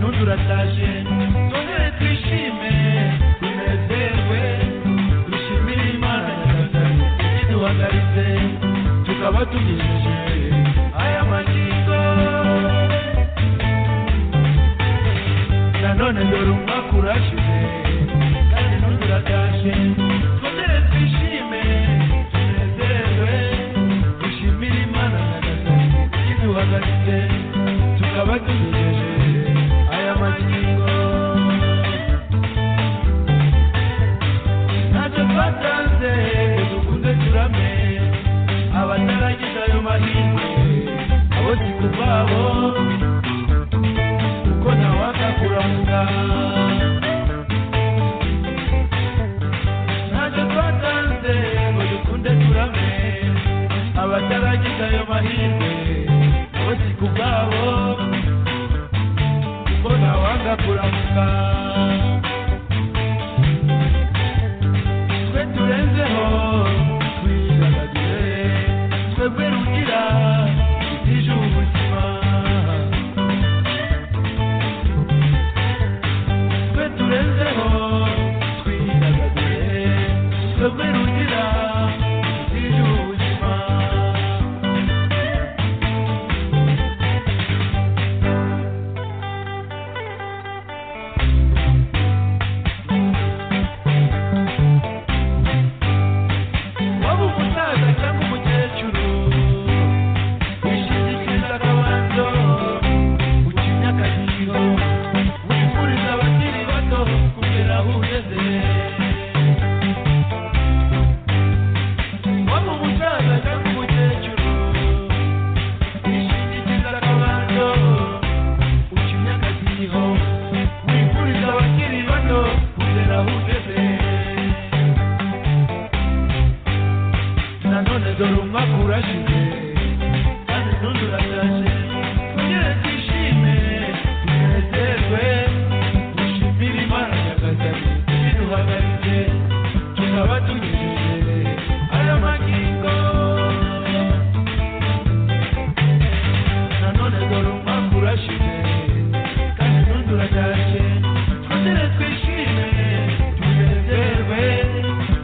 turatashye dore twishime tunezerwe dushimire imana nyagasani ikiduhagaritse tukaba tugejeje aya magingo nanone dore umwaka urashize kandi n'undi uratashe twongere twishime tunezerwe dushimire imana nyagasani ikiduhagaritse tukaba tugejeje aya magingo ntacyo twatanze dukunze turame abataragize ayo mahirwe abo si kubabo kuko ntawaka kurangira ntacyo twatanze ngo dukunde turame abataragize ayo mahirwe abo si kubabo kuko ntawaka kurangira twe turenzeho twidagadure twebwe rugira ibyije ubuzima twe turenzeho twidagadure twebwe rugira ibyije ubuzima waba umusaza cyangwa umukecuru wishingikiriza akabanzo ucinya akagiro wifuriza abakiri bato kugera aho ugeze waba umusaza cyangwa umukecuru wishingikiriza akabanzo ucinya akagiro wifuriza abakiri bato kugera aho ugeze nanone dore umwaka urashize kandi n'undi urashaje kugira twishime tunezerwe dushimire imana nyagasani iduhagaritse tukaba tugejeje aya magingo nanone dore umwaka urashize kandi n'undi urashaje kugira twishime tunezerwe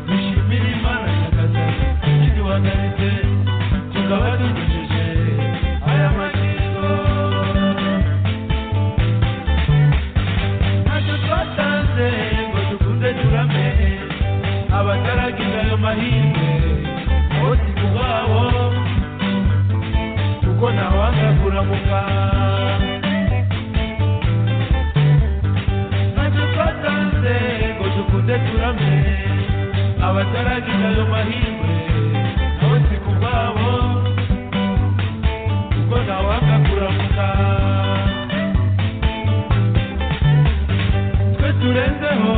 dushimire imana nyagasani kiduhagaritse tukaba tugejeje aya magingo ntacyo twatanze ngo dukunde turame abataragize ayo mahirwe bo si kubabo kuko ntawanga kuramuka ntacyo twatanze ngo dukunde turame abataragize ayo mahirwe bo si kubabo kuko ntawanga kuramuka twe turenzeho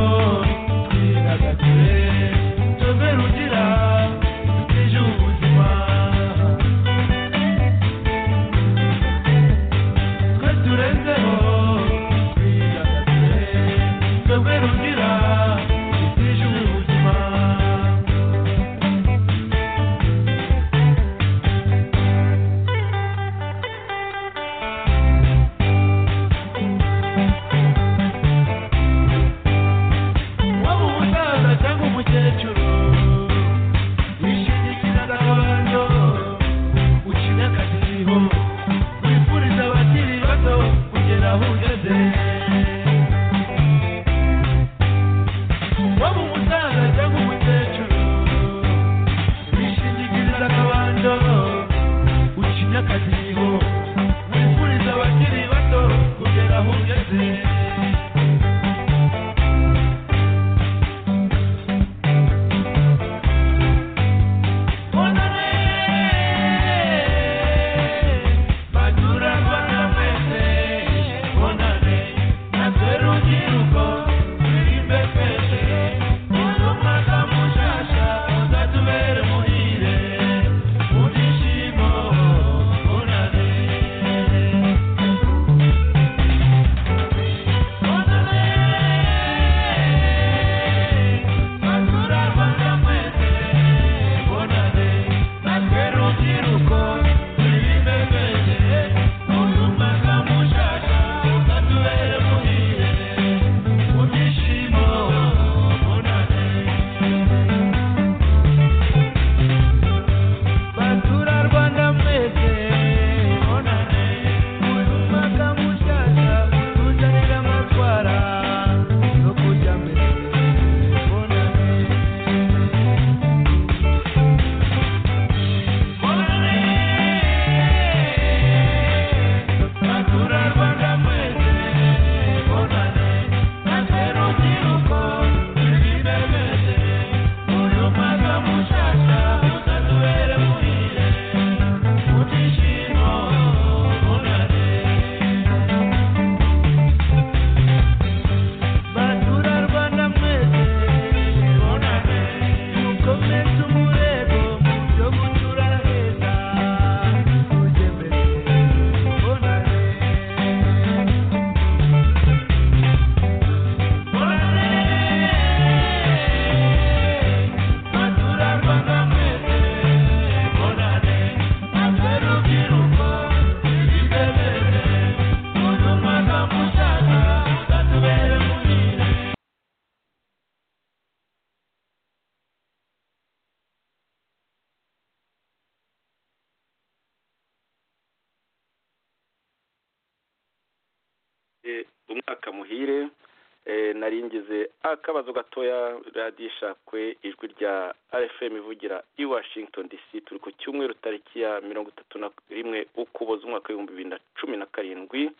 twidagadure tuve rugira twije ubuzima twe turenzeho twidagadure tuve rugira twije ubuzima waba umusaza cyangwa umukecuru wishingikiriza gakondo ucinya akadiho wifuriza abakiri bato kugera aho ugeze waba umusaza cyangwa umukecuru wishingikiriza gakondo ucinya akadiho wifuriza abakiri bato kugera aho ugeze Thank you. umwaka muhire eh, nari ngize akabazo gatoya radiyo ishakwe ijwi rya rfm ivugira i washington dc turi ku cyumweru tariki ya mirongo itatu na rimwe ukuboza umwaka w'ibihumbi bibiri na cumi na karindwi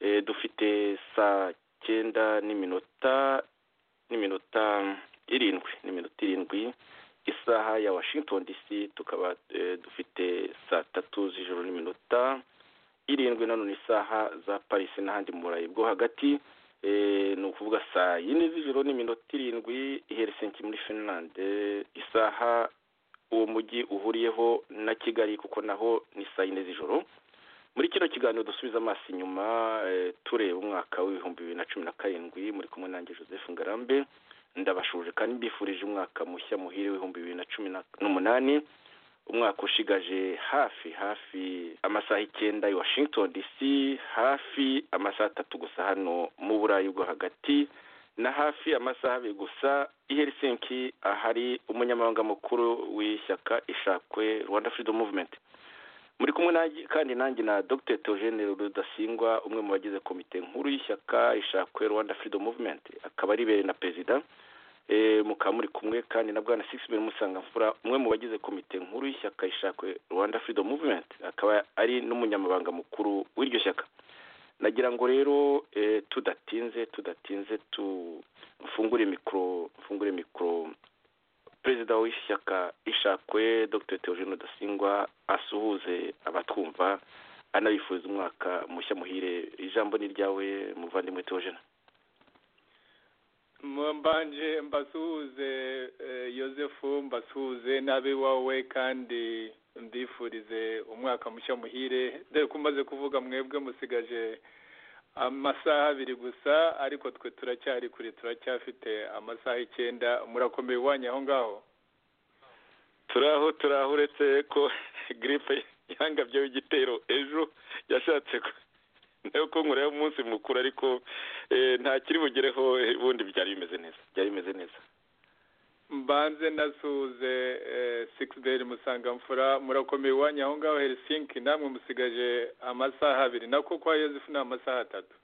Eh, dufite saa cyenda n'iminota n'iminota irindwi n'iminota irindwi isaha ya washington dc tukaba eh, dufite saa tatu z'ijoro n'iminota irindwi nanone isaha za paris n'ahandi mu burayi bwo hagati Eh, ni ukuvuga saa yine z'ijoro n'iminota irindwi i helsinki muri finland Eh, isaha uwo mujyi uhuriyeho na kigali kuko naho ni saa yine z'ijoro muri kino kiganiro dusubiza amaso inyuma eh, tureba umwaka w'ibihumbi bibiri na cumi na karindwi muri kumwe nanjye joseph ngarambe ndabashuje kandi mbifurije umwaka mushya muhire w'ibihumbi bibiri na cumi na- n'umunani umwaka ushigaje hafi hafi amasaha icyenda i washington dc hafi amasaha atatu gusa hano mu burayi bwo hagati na hafi amasaha abiri gusa i helsinki ahari umunyamabanga mukuru w'ishyaka ishakwe rwanda freedom movement muri kumwe nanjye kandi nanjye na dr theogene rudasingwa umwe mu bagize komite nkuru y'ishyaka ishakwe rwanda freedom movement akaba ari bere na perezida Eh, mukaba muri kumwe kandi na bwana sixben musangamfura umwe mu bagize komite nkuru y'ishyaka ishakwe rwanda freedom movement akaba ari n'umunyamabanga mukuru w'iryo shyaka nagira ngo rero eh, tudatinze tudatinze tufungure mikoro mfungure mikoro perezida w'ishyaka ishakwe dr theogene rudasingwa asuhuze abatwumva anabifuriza umwaka mushya muhire ijambo ni ryawe muvandimwe theogene mbanje mbasuhuze eh, yosefu mbasuhuze n'abe wawe kandi mbifurize umwaka mushya muhire dore ko umaze kuvuga mwebwe musigaje amasaha abiri gusa ariko twe turacyari kure turacyafite amasaha icyenda murakomeye iwanyu aho ngaho turaho turaho uretse ko giripe yangabyeho igitero ejo yashatse ko- nayo ko nkoraho umunsi mukuru ariko eh, ntakiri bugereho eh, ubundi byari bimeze neza byari bimeze neza mbanze nasuhuze sikisiberi musangamfura murakomeye iwanyu aho ngaho herisinki namwe musigaje amasaha abiri nako kwa yosefu ni amasaha atatu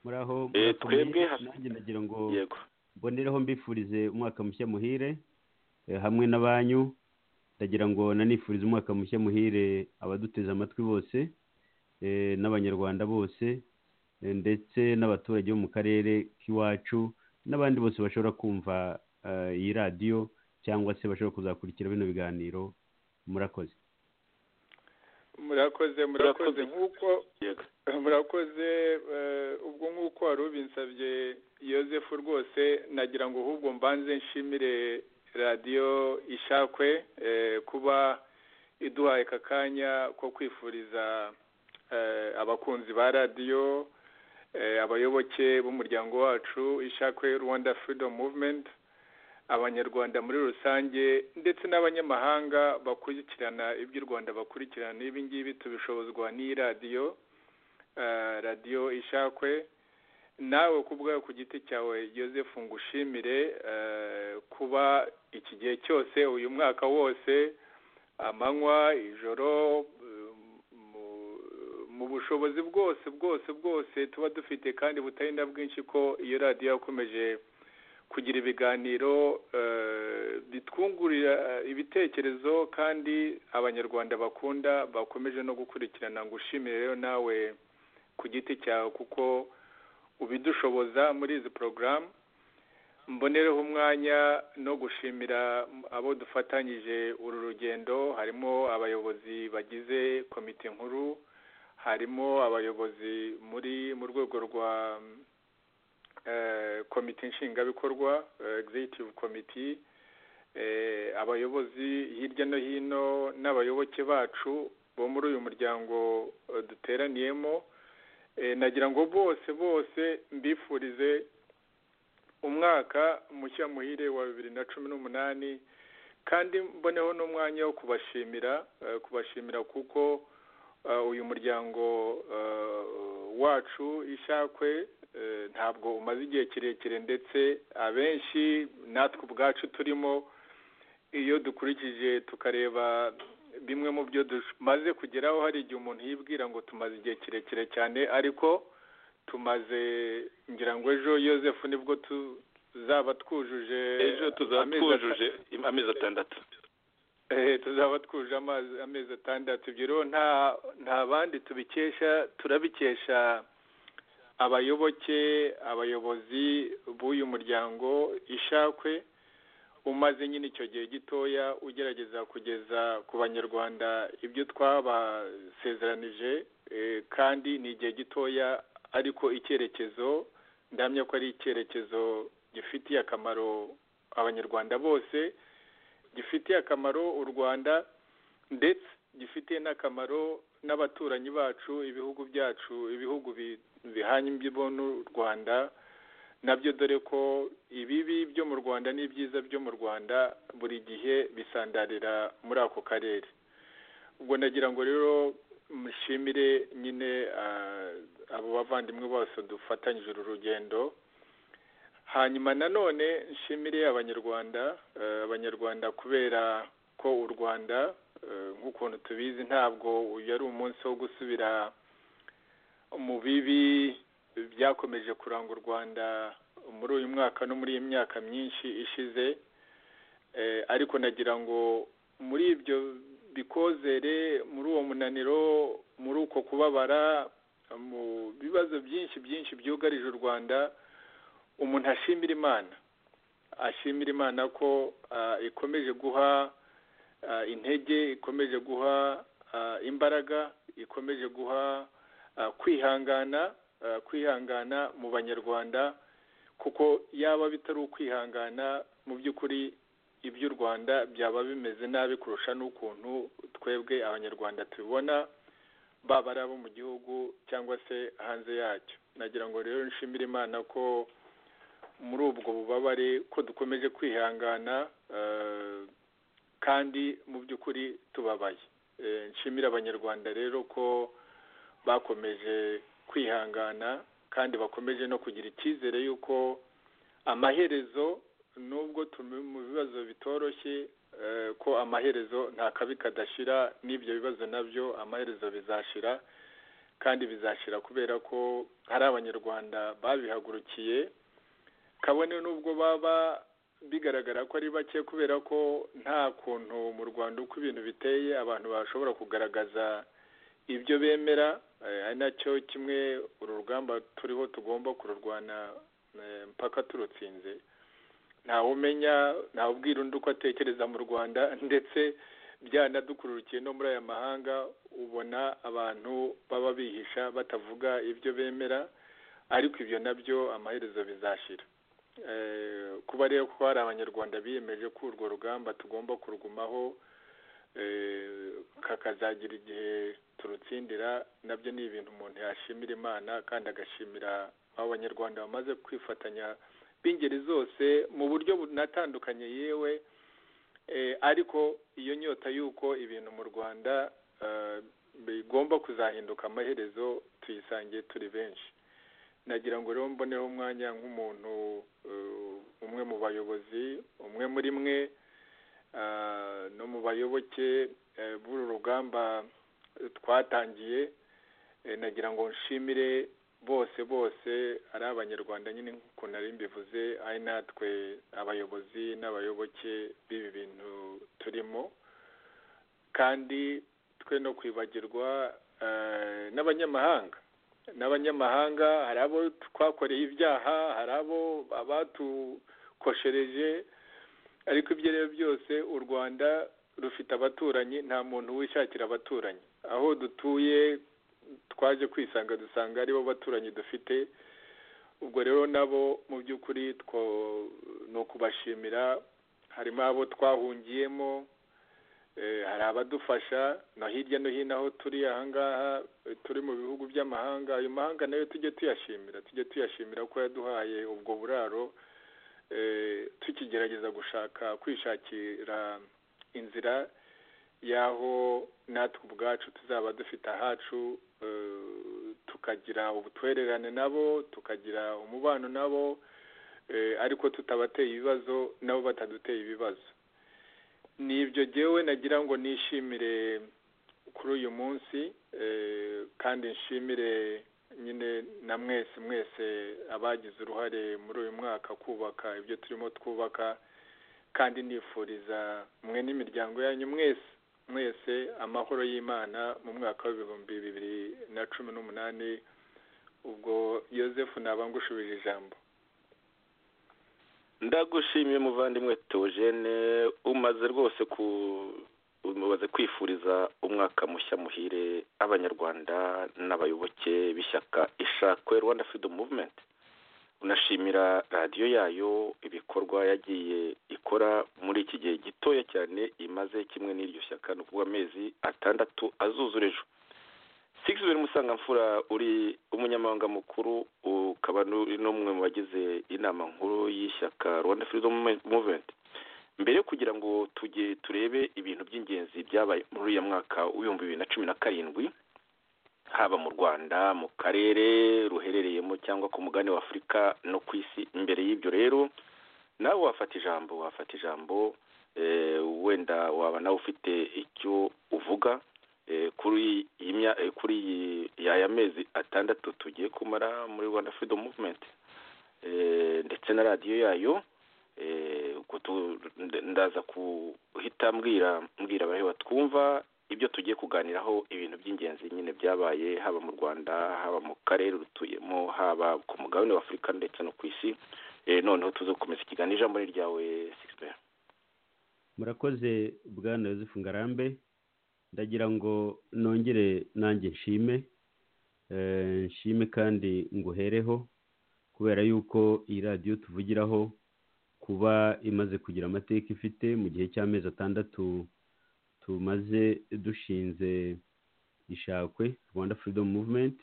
muraho Eh, murakomeye. twebwe has- nanjye ndagira ngo yego mbonereho mbifurize umwaka mushya muhire eh, hamwe na banyu ndagira ngo nanifurize umwaka mushya muhire abaduteze amatwi bose eh, n'abanyarwanda bose eh, ndetse n'abaturage bo mu karere k'iwacu n'abandi bose bashobora kumva eh, iyi radiyo cyangwa se bashobora kuzakurikira bino biganiro murakoze Murakoze. murakoze murakoze nk'uko yego murakoze eh, ubwo nk'uko wari ubinsabye yosefu rwose nagira ngo ahubwo mbanze nshimire radiyo ishakwe eh, kuba iduhaye aka kanya ko kwifuriza eh, abakunzi ba radiyo eh, abayoboke b'umuryango wacu ishakwe rwanda freedom movement abanyarwanda muri rusange ndetse n'abanyamahanga bakurikirana iby'u rwanda bakurikirana ibi ngibi tubishobozwa n'iyi radiyo eh, radiyo ishakwe nawe ku bwawe ku giti cyawe joseph ngushimire eh, kuba iki gihe cyose uyu mwaka wose amanywa ijoro eh, mu- mu bushobozi bwose bwose bwose tuba dufite kandi butarinda bwinshi ko iyo radiyo yakomeje kugira ibiganiro eh, bitwungurira eh, ibitekerezo kandi abanyarwanda bakunda bakomeje no gukurikirana ngo ushimire rero nawe ku giti cyawe kuko ubidushoboza muri izi porogaramu mbonereho umwanya no gushimira abo dufatanyije uru rugendo harimo abayobozi bagize komite nkuru harimo abayobozi muri mu rwego rwa mm, eh, komite nshingwabikorwa eh, executive committee eh, abayobozi hirya no hino n'abayoboke bacu bo muri uyu muryango eh, duteraniyemo Eh, nagira ngo bose bose mbifurize umwaka mushya muhire wa bibiri na cumi n'umunani kandi mboneho n'umwanya wo kubashimira eh, kubashimira kuko eh, uyu muryango eh, wacu ishakwe eh, ntabwo umaze igihe kirekire ndetse abenshi natwe ubwacu turimo iyo dukurikije tukareba bimwe mu byo tumaze kugeraho hari igihe umuntu yibwira ngo tumaze igihe kirekire cyane ariko tumaze ngira ngo ejo yosefu nibwo tuzaba twujuje ejo tuzaba amezi twujuje amezi atandatu Eh, tuzaba twuje amazi amezi atandatu ibyo rero nta nta bandi tubikesha turabikesha abayoboke abayobozi b'uyu muryango ishakwe umaze nyine icyo gihe gitoya ugerageza kugeza ku banyarwanda ibyo twabasezeranije eh, kandi ni igihe gitoya ariko icyerekezo ndamya ko ari icyerekezo gifitiye akamaro abanyarwanda bose gifitiye akamaro u rwanda ndetse gifitiye n'akamaro n'abaturanyi bacu ibihugu byacu ibihugu bi- bihanye imbibo n'u rwanda nabyo dore ko ibibi byo mu rwanda n'ibyiza byo mu rwanda buri gihe bisandarira muri ako karere ubwo nagira ngo rero mushimire nyine ah, abo bavandimwe bose dufatanyije uru rugendo hanyuma nanone nshimire abanyarwanda eh, abanyarwanda kubera ko u rwanda eh, nk'ukuntu tubizi ntabwo uyu ari umunsi wo gusubira mu bibi byakomeje kuranga u rwanda muri uyu mwaka no muri iyi myaka myinshi ishize Eh, ariko nagira ngo muri ibyo bikozere muri uwo munaniro muri uko kubabara mu bibazo byinshi byinshi byugarije u rwanda umuntu ashimira imana ashimira imana ko ah, ikomeje guha ah, intege ikomeje guha ah, imbaraga ikomeje guha ah, kwihangana ah, kwihangana mu banyarwanda kuko yaba bitari ukwihangana mu by'ukuri iby'u rwanda byaba bimeze nabi kurusha n'ukuntu twebwe abanyarwanda tubibona baba ari abo mu gihugu cyangwa se hanze yacyo nagira ngo rero nshimire imana ko muri ubwo bubabare ko dukomeje kwihangana eh, kandi mu by'ukuri tubabaye Eh, nshimire abanyarwanda rero ko bakomeje kwihangana kandi bakomeje no kugira icyizere y'uko amaherezo nubwo turi mu bibazo bitoroshye eh, ko amaherezo nta kabi kadashira n'ibyo bibazo nabyo amaherezo bizashira kandi bizashira kubera ko hari abanyarwanda babihagurukiye kabone n'ubwo baba bigaragara ko ari bake kubera ko nta kuntu mu rwanda uko ibintu biteye abantu bashobora kugaragaza ibyo bemera eh, ari nacyo kimwe uru rugamba turiho tugomba kururwana eh, mpaka turutsinze ntawumenya ntawubwira undi uko atekereza mu rwanda ndetse byanadukururukiye no muri aya mahanga ubona abantu baba bihisha batavuga ibyo bemera ariko ibyo nabyo amaherezo bizashira Eh, kuba rero ko hari abanyarwanda biyemeje ko urwo rugamba tugomba kurugumaho eh, kakazagira igihe turutsindira nabyo ni ibintu umuntu yashimira imana kandi agashimira abo banyarwanda bamaze kwifatanya b'ingeri zose mu buryo bunatandukanye yewe eh, ariko iyo nyota y'uko ibintu mu rwanda eh, bigomba kuzahinduka amaherezo tuyisangiye turi benshi nagira ngo rero mboneho umwanya nk'umuntu eh, umwe mu bayobozi umwe muri mwe ah, no mu bayoboke eh, b'uru rugamba eh, twatangiye Eh, nagira ngo nshimire bose bose ari abanyarwanda nyine nk'uko nari mbivuze ari natwe abayobozi n'abayoboke b'ibi bintu turimo kandi twe no kwibagirwa eh, n'abanyamahanga n'abanyamahanga hari abo twakoreye ibyaha hari abo abatukoshereje ariko ibyo rero byose u rwanda rufite abaturanyi nta muntu wishakira abaturanyi aho dutuye twaje kwisanga dusanga aribo baturanyi dufite ubwo rero nabo mu by'ukuri two- ni ukubashimira harimo abo twahungiyemo eh, hari abadufasha no hirya no hino aho turi ahangaha eh, turi mu bihugu by'amahanga ayo mahanga nayo tujye tuyashimira tujye tuyashimira ko yaduhaye ubwo buraro eh, tukigerageza gushaka kwishakira inzira y'aho natwe ubwacu tuzaba dufite ahacu eh, tukagira ubutwererane nabo tukagira umubano nabo eh, ariko tutabateye ibibazo nabo bataduteye ibibazo ni ibyo jyewe nagira ngo nishimire kuri uyu munsi eh, kandi nshimire nyine na mwese mwese abagize uruhare muri uyu mwaka kubaka ibyo turimo twubaka kandi nifuriza mwe n'imiryango yanyu mwese mwese amahoro y'imana mu mwaka w'ibihumbi bibiri na cumi n'umunani ubwo yosefu nabangushubije ijambo ndagushimiye muvandimwe teogene umaze rwose ku umaze kwifuriza umwaka mushya muhire abanyarwanda n'abayoboke b'ishyaka ishakwe rwanda freedom movement unashimira radiyo yayo ibikorwa yagiye ikora muri iki gihe gitoya cyane imaze kimwe n'iryo shyaka ni ukuvuga amezi atandatu azuzura ejo sigizwe musangamfura uri umunyamabanga mukuru ukaba n'umwe mu bagize inama nkuru y'ishyaka rwanda freedom movement mbere yo kugira ngo tujye turebe ibintu by'ingenzi byabaye muri uyu mwaka w'ibihumbi bibiri na cumi na karindwi haba mu rwanda mu karere ruherereyemo cyangwa ku mugani wa afurika no ku isi imbere y'ibyo rero nawe wafata ijambo wafata ijambo wenda waba nawe ufite icyo uvuga kuri iyi yaya mezi atandatu tugiye kumara muri rwanda freedom movement ndetse na radiyo yayo ndaza guhita mbwira mbwira abareba twumva ibyo tugiye kuganiraho ibintu by'ingenzi nyine byabaye haba mu rwanda haba mu karere dutuyemo haba ku mugabane wa afurika ndetse no ku isi noneho tuze gukomeza ikiganiro ijambo ni ryawe sigisibeya murakoze bwana yosefu ngarambe ndagira ngo nongere nanjye nshime nshime kandi nguhereho kubera yuko iyi radiyo tuvugiraho kuba imaze kugira amateka ifite mu gihe cy'amezi atandatu tumaze dushinze ishakwe rwanda freedom movement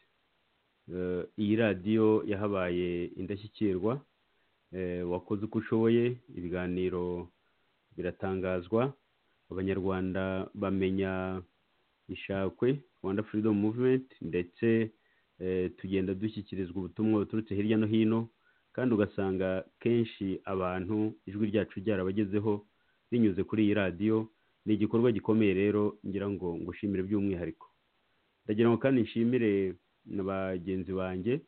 iyi radiyo yahabaye indashyikirwa wakoze uko ushoboye ibiganiro biratangazwa abanyarwanda bamenya ishakwe rwanda freedom movement ndetse tugenda dushyikirizwa ubutumwa buturutse hirya no hino kandi ugasanga kenshi abantu ijwi ryacu ryarabagezeho rinyuze kuri iyi radiyo ni igikorwa gikomeye rero ngira ngo ngushimire by'umwihariko ndagira ngo kandi nshimire na bagenzi banjye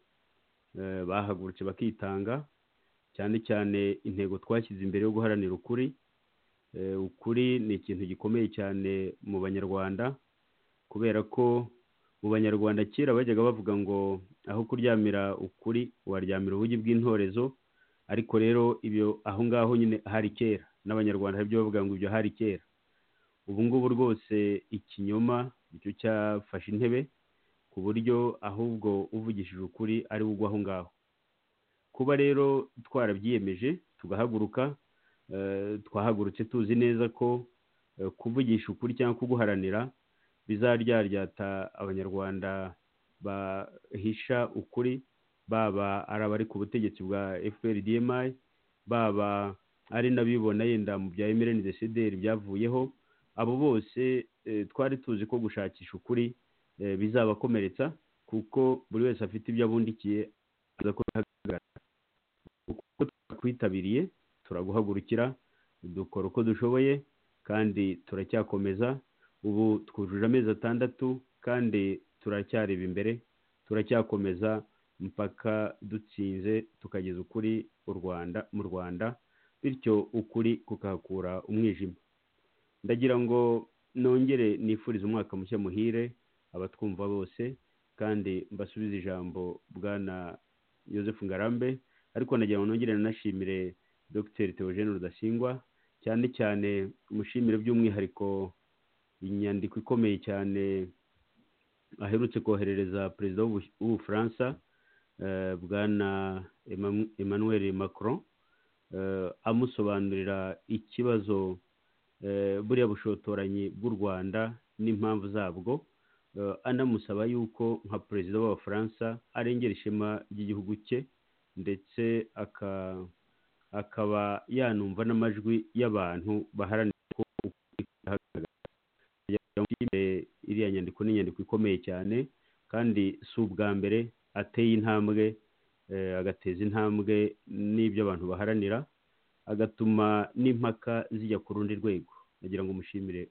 bahagurutse bakitanga cyane cyane intego twashyize imbere yo guharanira ukuri ukuri ni ikintu gikomeye cyane mu banyarwanda kubera ko mu banyarwanda kera bajyaga bavuga ngo aho kuryamira ukuri waryamira ubugi bw'intorezo ariko rero ibyo aho ngaho nyine hari kera n'abanyarwanda hari ibyo bavuga ngo ibyo hari kera ubu ngubu rwose ikinyoma nicyo cyafashe intebe ku buryo ahubwo uvugishije ukuri ari ugwa aho ngaho kuba rero twarabyiyemeje tugahaguruka twahagurutse tuzi neza ko kuvugisha ukuri cyangwa kuguharanira bizaryaryata abanyarwanda bahisha ukuri baba ari abari ku butegetsi bwa FPRDMI baba ari n'abibona yenda mu bya emireni desederi byavuyeho abo bose twari tuzi ko gushakisha ukuri bizabakomeretsa kuko buri wese afite ibyo abundikiye aza kubihagarara kuko twakwitabiriye turaguhagurukira dukora uko dushoboye kandi turacyakomeza ubu twujuje amezi atandatu kandi turacyareba imbere turacyakomeza mpaka dutsinze tukageza ukuri u rwanda mu rwanda bityo ukuri kukahakura umwijima ndagira ngo nongere nifurize umwaka mushya muhire abatwumva bose kandi mbasubize ijambo bwana yosefu ngarambe ariko ndagira ngo nongere nanashimire dogiteri teogene rudasingwa cyane cyane umushimire by'umwihariko inyandiko ikomeye cyane aherutse koherereza perezida w'ubufaransa bwana emmanuel macron amusobanurira ikibazo buriya bushotoranyi bw'u rwanda n'impamvu zabwo anamusaba yuko nka perezida w'abafaransa arengera ishema ry'igihugu cye ndetse aka akaba yanumva n'amajwi y'abantu baharanira ko iriya nyandiko ni inyandiko ikomeye cyane kandi si ubwa mbere ateye intambwe agateza intambwe n'ibyo abantu baharanira agatuma n'impaka zijya ku rundi rwego nagira ngo umushimire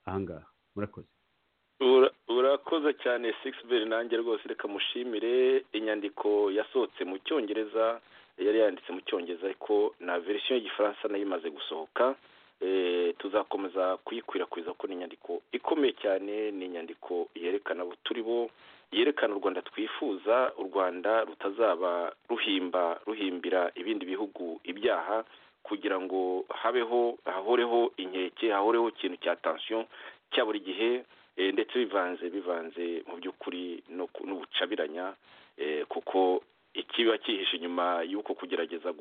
ahangaha murakoze urakoze cyane sigisi beri nanjye rwose reka mushimire inyandiko yasohotse mu cyongereza yari yanditse mu cyongereza ariko na verisiyo y'igifaransa nayo imaze gusohoka tuzakomeza kuyikwirakwiza ko ni inyandiko ikomeye cyane ni inyandiko yerekana abo turi bo yerekana u rwanda twifuza u rwanda rutazaba ruhimba ruhimbira ibindi bihugu ibyaha kugira ngo habeho hahoreho inkeke hahoreho ikintu cya tansiyo cya buri gihe ndetse bivanze bivanze mu by'ukuri n'ubucabiranya kuko ikiba cyihishe inyuma y'uko kugerageza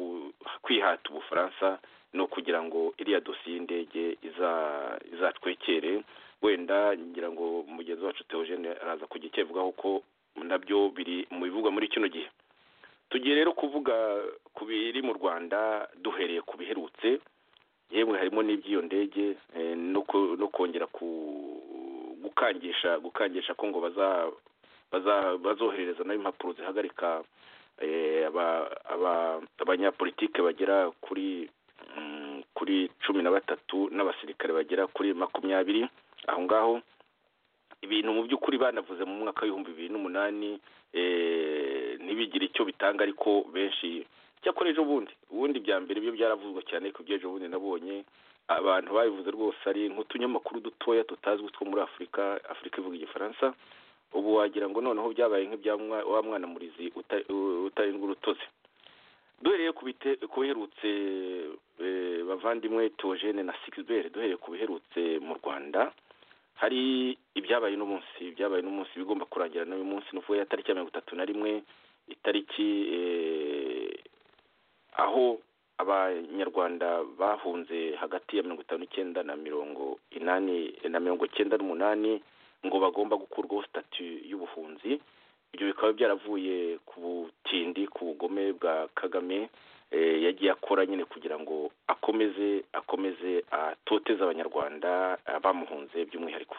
kwihata ubufaransa no kugira ngo iriya dosiye y'indege izatwekere wenda ngira ngo mugenzi wacu teogene araza kujya icyavugaho ko nabyo biri mu bivugwa muri kino gihe tugiye rero kuvuga ku biri mu rwanda duhereye ku biherutse yemwe harimo n'iby'iyo ndege no kongera ku gukangisha gukangisha ko ngo bazoherereza nayo impapuro zihagarika abanyapolitike bagera kuri kuri cumi na batatu n'abasirikare bagera kuri makumyabiri aho ngaho ibintu mu by'ukuri banavuze mu mwaka w'ibihumbi bibiri n'umunani ntibigire icyo bitanga ariko benshi cyakora ejo bundi ubundi bya mbere byo byaravuzwe cyane ariko by'ejo bundi nabonye abantu babivuze rwose ari nk'utunyamakuru dutoya tutazwi two muri afurika afurika ivuga igifaransa ubu wagira ngo noneho byabaye nk'ibya wa mwana murizi utarindwa urutose duhereye ku biherutse bavandimwe teogene na sigiberi duhereye ku biherutse mu rwanda hari ibyabaye n'umunsi ibyabaye n'umunsi bigomba kurangira n'uyu munsi ni ukuvuga tariki ya mirongo itatu na rimwe itariki aho abanyarwanda bahunze hagati ya mirongo itanu n'icyenda na mirongo inani na mirongo icyenda n'umunani ngo bagomba gukurwaho sitati y'ubuhunzi ibyo bikaba byaravuye ku butindi ku bugome bwa kagame yagiye akora nyine kugira ngo akomeze akomeze atoteze abanyarwanda bamuhunze by'umwihariko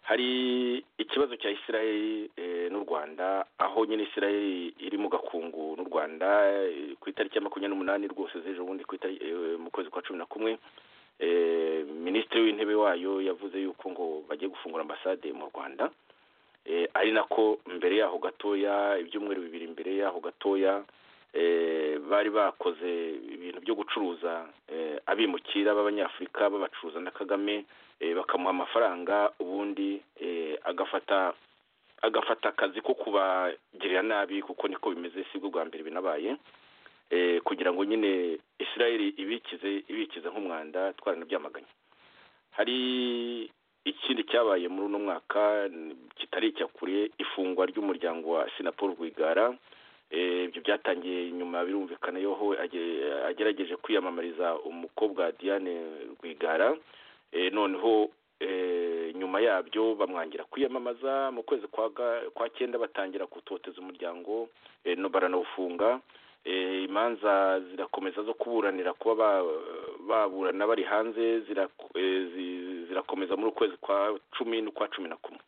hari ikibazo cya israel n'u rwanda aho nyine israel iri mu gakungu n'u rwanda ku itariki ya makumyabiri n'umunani rwose z'ejo bundi mu kwezi kwa cumi na kumwe minisitiri w'intebe wayo yavuze yuko ngo bagiye gufungura ambasade mu rwanda ari nako mbere yaho gatoya ibyumweru bibiri mbere yaho gatoya bari bakoze ibintu byo gucuruza abimukira b'abanyafurika babacuruza na kagame bakamuha amafaranga ubundi agafata agafata akazi ko kubagirira nabi kuko niko bimeze si bwo bwa mbere binabaye kugira ngo nyine israel ibikize ibikize nk'umwanda twaranabyamaganye hari ikindi cyabaye muri uno mwaka kitari icya kure ifungwa ry'umuryango wa sinapol rwigara ibyo byatangiye nyuma birumvikana yoho agerageje kwiyamamariza umukobwa diane rwigara noneho nyuma yabyo bamwangira kwiyamamaza mu kwezi kwa cyenda batangira gutoteza umuryango baranawufunga imanza zirakomeza zo kuburanira kuba baburana bari hanze zirakomeza muri ukwezi kwa cumi n'ukwa cumi na kumwe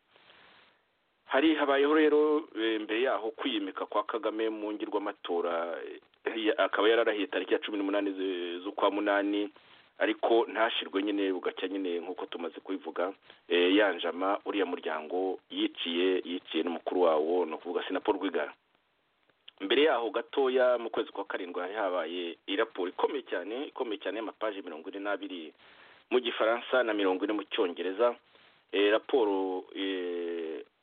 hari habayeho rero mbere yaho kwiyimika kwa kagame mu ngirw'amatora akaba yararahiye tariki ya cumi n'umunani z'ukwa munani ariko ntashirwe nyine bugacya nyine nk'uko tumaze kubivuga yanjama uriya muryango yiciye yiciye n'umukuru wawo ni ukuvuga sinapo rwigara mbere yaho gatoya mu kwezi kwa karindwi hari habaye iraporo ikomeye cyane ikomeye cyane y'amapaji mirongo ine n'abiri mu gifaransa na mirongo ine mu cyongereza raporo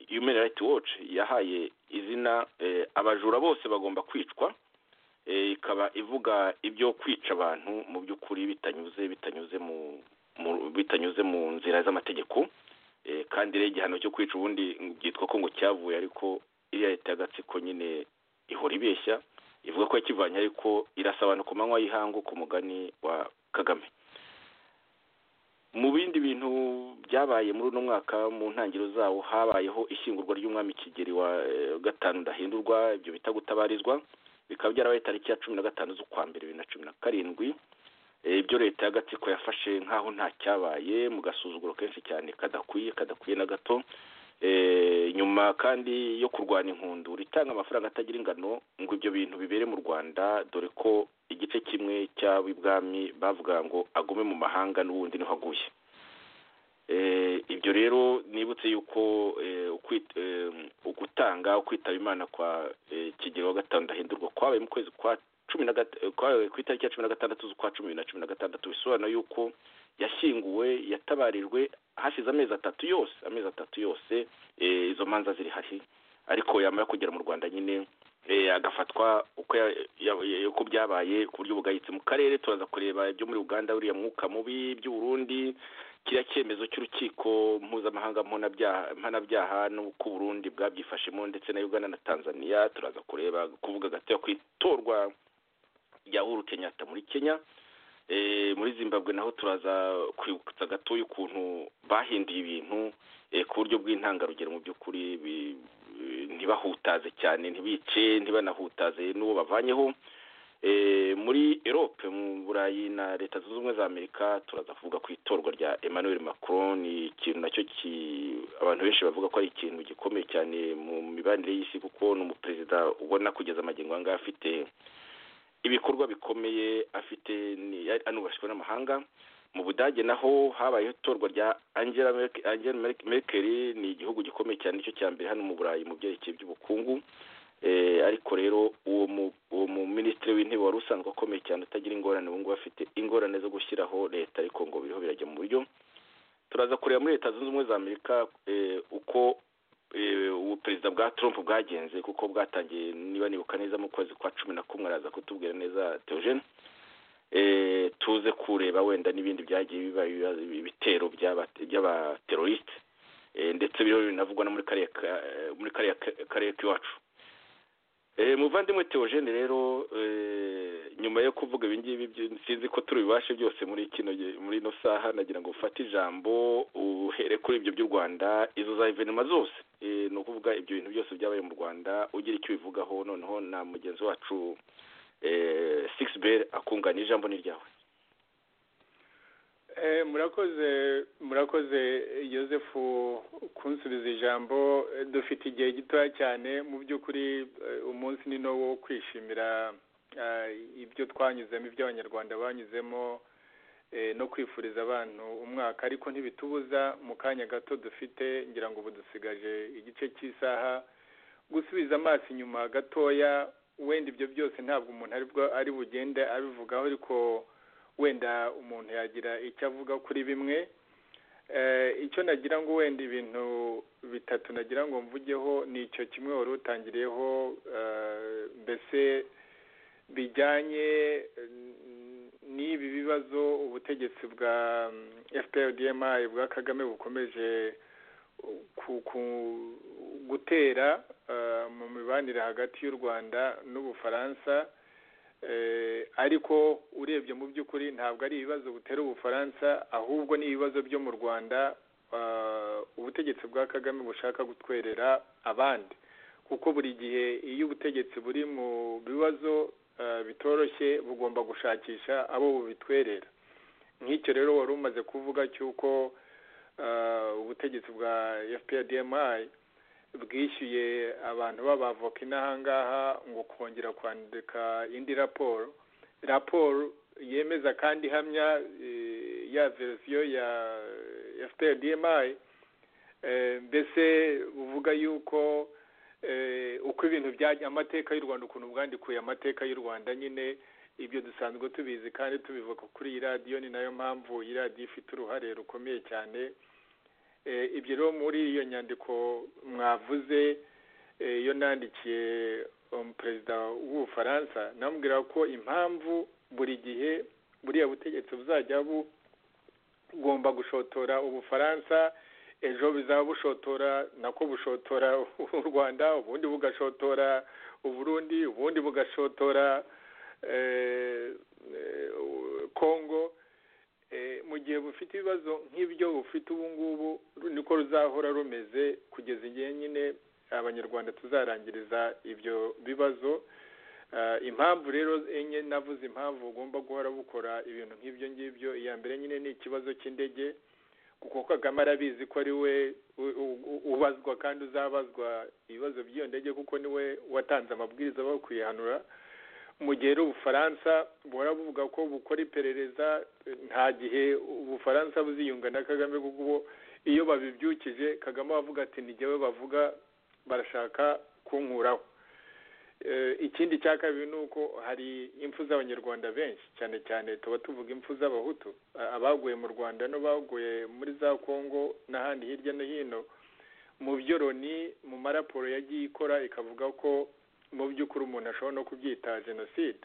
human rights watch yahaye izina abajura bose bagomba kwicwa ikaba ivuga ibyo kwica abantu mu by'ukuri bitanyuze bitanyuze mu bitanyuze mu nzira z'amategeko kandi rero igihano cyo kwica ubundi byitwa ko ngo cyavuye ariko iriya leta y'agatsiko nyine ihora ibeshya ivuga ko yakivanye ariko irasaba abantu ku manywa y'ihangu ku mugani wa kagame mu bindi bintu byabaye muri uno mwaka mu ntangiriro zawo habayeho ishyingurwa ry'umwami kigeri wa gatanu udahindurwa ibyo bita gutabarizwa bikaba byarabaye tariki ya cumi na gatanu z'ukwa mbere bibiri na cumi na karindwi ibyo leta y'agatsiko yafashe nk'aho nta cyabaye mu gasuzuguro kenshi cyane kadakwiye kadakwiye na gato nyuma kandi yo kurwanya inkundura itanga amafaranga atagira ingano ngo ibyo bintu bibere mu rwanda dore ko igice kimwe cy'ab'ibwami bavuga ngo agume mu mahanga n'ubundi niho aguye ibyo rero nibutse yuko ugutanga ukwitaba imana kwa kigero wa gatanu ndahindurwa kwabaye mu kwezi kwa cumi na kwabaye ku itariki ya cumi na gatandatu z'ukwa cumi na cumi na gatandatu bisobanura yuko yashyinguwe yatabarijwe hashize amezi atatu yose amezi atatu yose izo manza ziri hahi ariko yamara kugera mu rwanda nyine agafatwa uko byabaye ku buryo bugayitse mu karere turaza kureba ibyo muri uganda buriya mwuka mubi by'uburundi kiriya cyemezo cy'urukiko mpuzamahanga mpanabyaha n'uko uburundi bwabyifashemo ndetse na uganda na tanzania turaza kureba kuvuga agatoya ku itorwa rya uhuru kenyatta muri kenya muri zimbabwe naho turaza kwibutsa gatoya ukuntu bahinduye ibintu ku buryo bw'intangarugero mu by'ukuri ntibahutaze cyane ntibice ntibanahutaze n'uwo bavanyeho muri erope mu burayi na leta zunze ubumwe za amerika turaza kuvuga ku itorwa rya emmanuel macron ni ikintu nacyo abantu benshi bavuga ko ari ikintu gikomeye cyane mu mibanire y'isi kuko ni umuperezida ubona kugeza amagingo angaya afite ibikorwa bikomeye afite anubashywe n'amahanga mu budage naho habayeho itorwa rya angela merkel ni igihugu gikomeye cyane nicyo cya mbere hano mu burayi mu byerekeye by'ubukungu ariko rero uwo mu minisitiri w'intebe wari usanzwe akomeye cyane utagira ingorane ubu ngubu afite ingorane zo gushyiraho leta ariko ngo biriho birajya mu buryo turaza kureba muri leta zunze ubumwe za amerika uko ubuperezida bwa trump bwagenze kuko bwatangiye niba nibuka neza mu kwezi kwa cumi na kumwe araza kutubwira neza teogene tuze kureba wenda n'ibindi byagiye biba ibitero by'abaterorisite ndetse biriho binavugwa no muri kariya karere k'iwacu muvandimwe teogene rero nyuma yo kuvuga ibi ngibi sinzi ko turi bubashe byose muri kino muri ino saha nagira ngo ufate ijambo uhere kuri ibyo by'u rwanda izo za ivenema zose ni ukuvuga ibyo bintu byose byabaye mu rwanda ugira icyo ubivugaho noneho na mugenzi wacu sigisi beri akungana ijambo ni ryawe murakoze murakoze yosefu kunsubiza ijambo dufite igihe gitoya cyane mu by'ukuri umunsi ni no wo kwishimira ibyo twanyuzemo ibyo abanyarwanda banyuzemo no kwifuriza abantu umwaka ariko ntibitubuza mu kanya gato dufite ngira ngo ubu dusigaje igice cy'isaha gusubiza amaso inyuma gatoya wenda ibyo byose ntabwo umuntu ari bugende abivugaho ariko wenda umuntu yagira icyo avuga kuri bimwe icyo nagira ngo wenda ibintu bitatu nagira ngo mvugeho ni icyo kimwe wari utangiriyeho mbese bijyanye n'ibi bibazo ubutegetsi bwa FPRDMI bwa kagame bukomeje gutera mu mibanire hagati y'u rwanda n'ubufaransa ariko urebye mu by'ukuri ntabwo ari ibibazo butera ubufaransa ahubwo ni ibibazo byo mu rwanda ubutegetsi bwa kagame bushaka gutwerera abandi kuko buri gihe iyo ubutegetsi buri mu bibazo bitoroshye bugomba gushakisha abo bubitwerera nk'icyo rero wari umaze kuvuga cy'uko ubutegetsi bwa fprdmi bwishyuye abantu b'abavoka inaha ngaha ngo kongera kwandika indi raporo raporo yemeza kandi ihamya ya verisiyo ya fprdmi mbese uvuga yuko uko ibintu byajya amateka y'u rwanda ukuntu bwandikuye amateka y'u rwanda nyine ibyo dusanzwe tubizi kandi tubivuga kuri iyi radiyo ni nayo mpamvu iyi radiyo ifite uruhare rukomeye cyane ibyo rero muri iyo nyandiko mwavuze iyo nandikiye perezida w'ubufaransa namubwira ko impamvu buri gihe buriya butegetsi buzajya bugomba gushotora ubufaransa ejo bizaba bushotora nako bushotora u rwanda ubundi bugashotora uburundi ubundi bugashotora kongo mu gihe bufite ibibazo nk'ibyo bufite ubu ngubu niko ruzahora rumeze kugeza igihe nyine abanyarwanda tuzarangiriza ibyo bibazo impamvu rero enye navuze impamvu ugomba guhora bukora ibintu nk'ibyo ngibyo iya mbere nyine ni ikibazo cy'indege kuko kagame arabizi ko ari we ubazwa kandi uzabazwa ibibazo by'iyo ndege kuko niwe watanze amabwiriza aho kuyihanura mu gihe ubufaransa buhora buvuga ko bukora iperereza nta gihe ubufaransa buziyunga na kagame kuko iyo babibyukije kagame avuga ati ntigewe bavuga barashaka kunkuraho ikindi cya kabiri ni uko hari impfu z'abanyarwanda benshi cyane cyane tuba tuvuga impfu z'abahutu abaguye mu rwanda n'abaguye muri za kongo n'ahandi hirya no hino mu byo loni mu maraporo yagiye ikora ikavuga ko mu by'ukuri umuntu ashobora no kubyita jenoside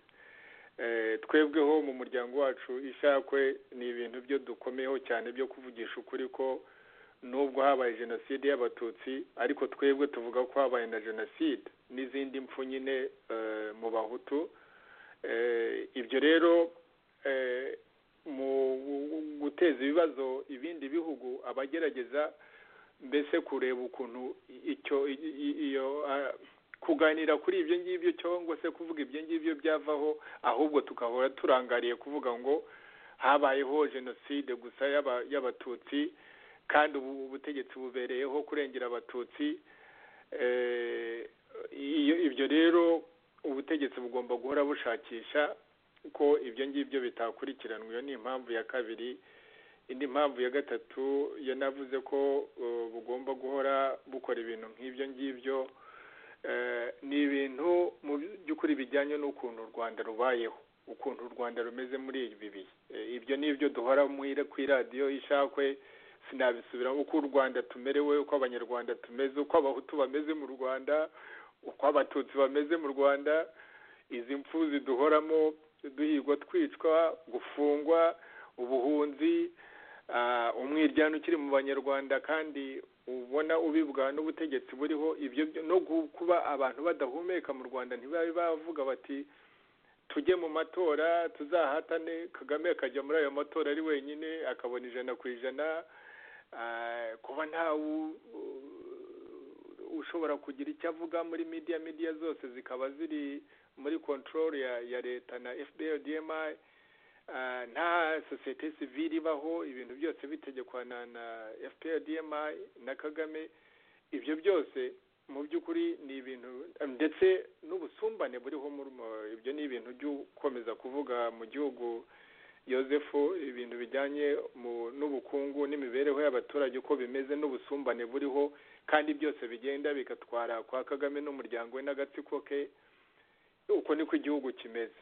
twebweho mu muryango wacu ishakwe ni ibintu byo dukomeyeho cyane byo kuvugisha ukuri ko nubwo habaye jenoside y'abatutsi ariko twebwe tuvuga ko habaye na jenoside n'izindi mpfu nyine mu bahutu ibyo rero mu guteza ibibazo ibindi bihugu abagerageza mbese kureba ukuntu icyo iyo kuganira kuri ibyo ngibyo cyangwa se kuvuga ibyo ngibyo byavaho ahubwo tukahora turangariye kuvuga ngo habayeho jenoside gusa y'abatutsi kandi ubu butegetsi bubereyeho kurengera abatutsi ibyo rero ubutegetsi bugomba guhora bushakisha ko ibyo ngibyo bitakurikiranwa iyo ni impamvu ya kabiri indi mpamvu ya gatatu yanavuze ko bugomba guhora bukora ibintu nk'ibyo ngibyo ni ibintu mu by'ukuri bijyanye n'ukuntu u rwanda rubayeho ukuntu u rwanda rumeze muri ibi bihe ibyo ni ibyo duhora ku iradiyo ishakwe sinabisubira uko u rwanda tumerewe uko abanyarwanda tumeze uko abahutu bameze mu rwanda uko abatutsi bameze mu rwanda izi mpfu ziduhoramo duhigwa twicwa gufungwa ubuhunzi umwiryane ukiri mu banyarwanda kandi ubona ubibwa n'ubutegetsi buriho ibyo no kuba abantu badahumeka mu rwanda ntibabe bavuga bati tujye mu matora tuzahatane kagame akajya muri ayo matora ari wenyine akabona ijana ku ijana kuba ntawe ushobora kugira icyo avuga muri midiya midiya zose zikaba ziri muri kontorori ya leta na fpr dma nta sosiyete sivire ibaho ibintu byose bitegekwa na fpr dma na kagame ibyo byose mu by'ukuri ni ibintu ndetse n'ubusumbane buriho ibyo ni ibintu by'ukomeza kuvuga mu gihugu Joseph ibintu bijyanye n'ubukungu n'imibereho y'abaturage uko bimeze n'ubusumbane buriho kandi byose bigenda bigatwara kwa kagame n'umuryango we n'agatsiko ke uko niko igihugu kimeze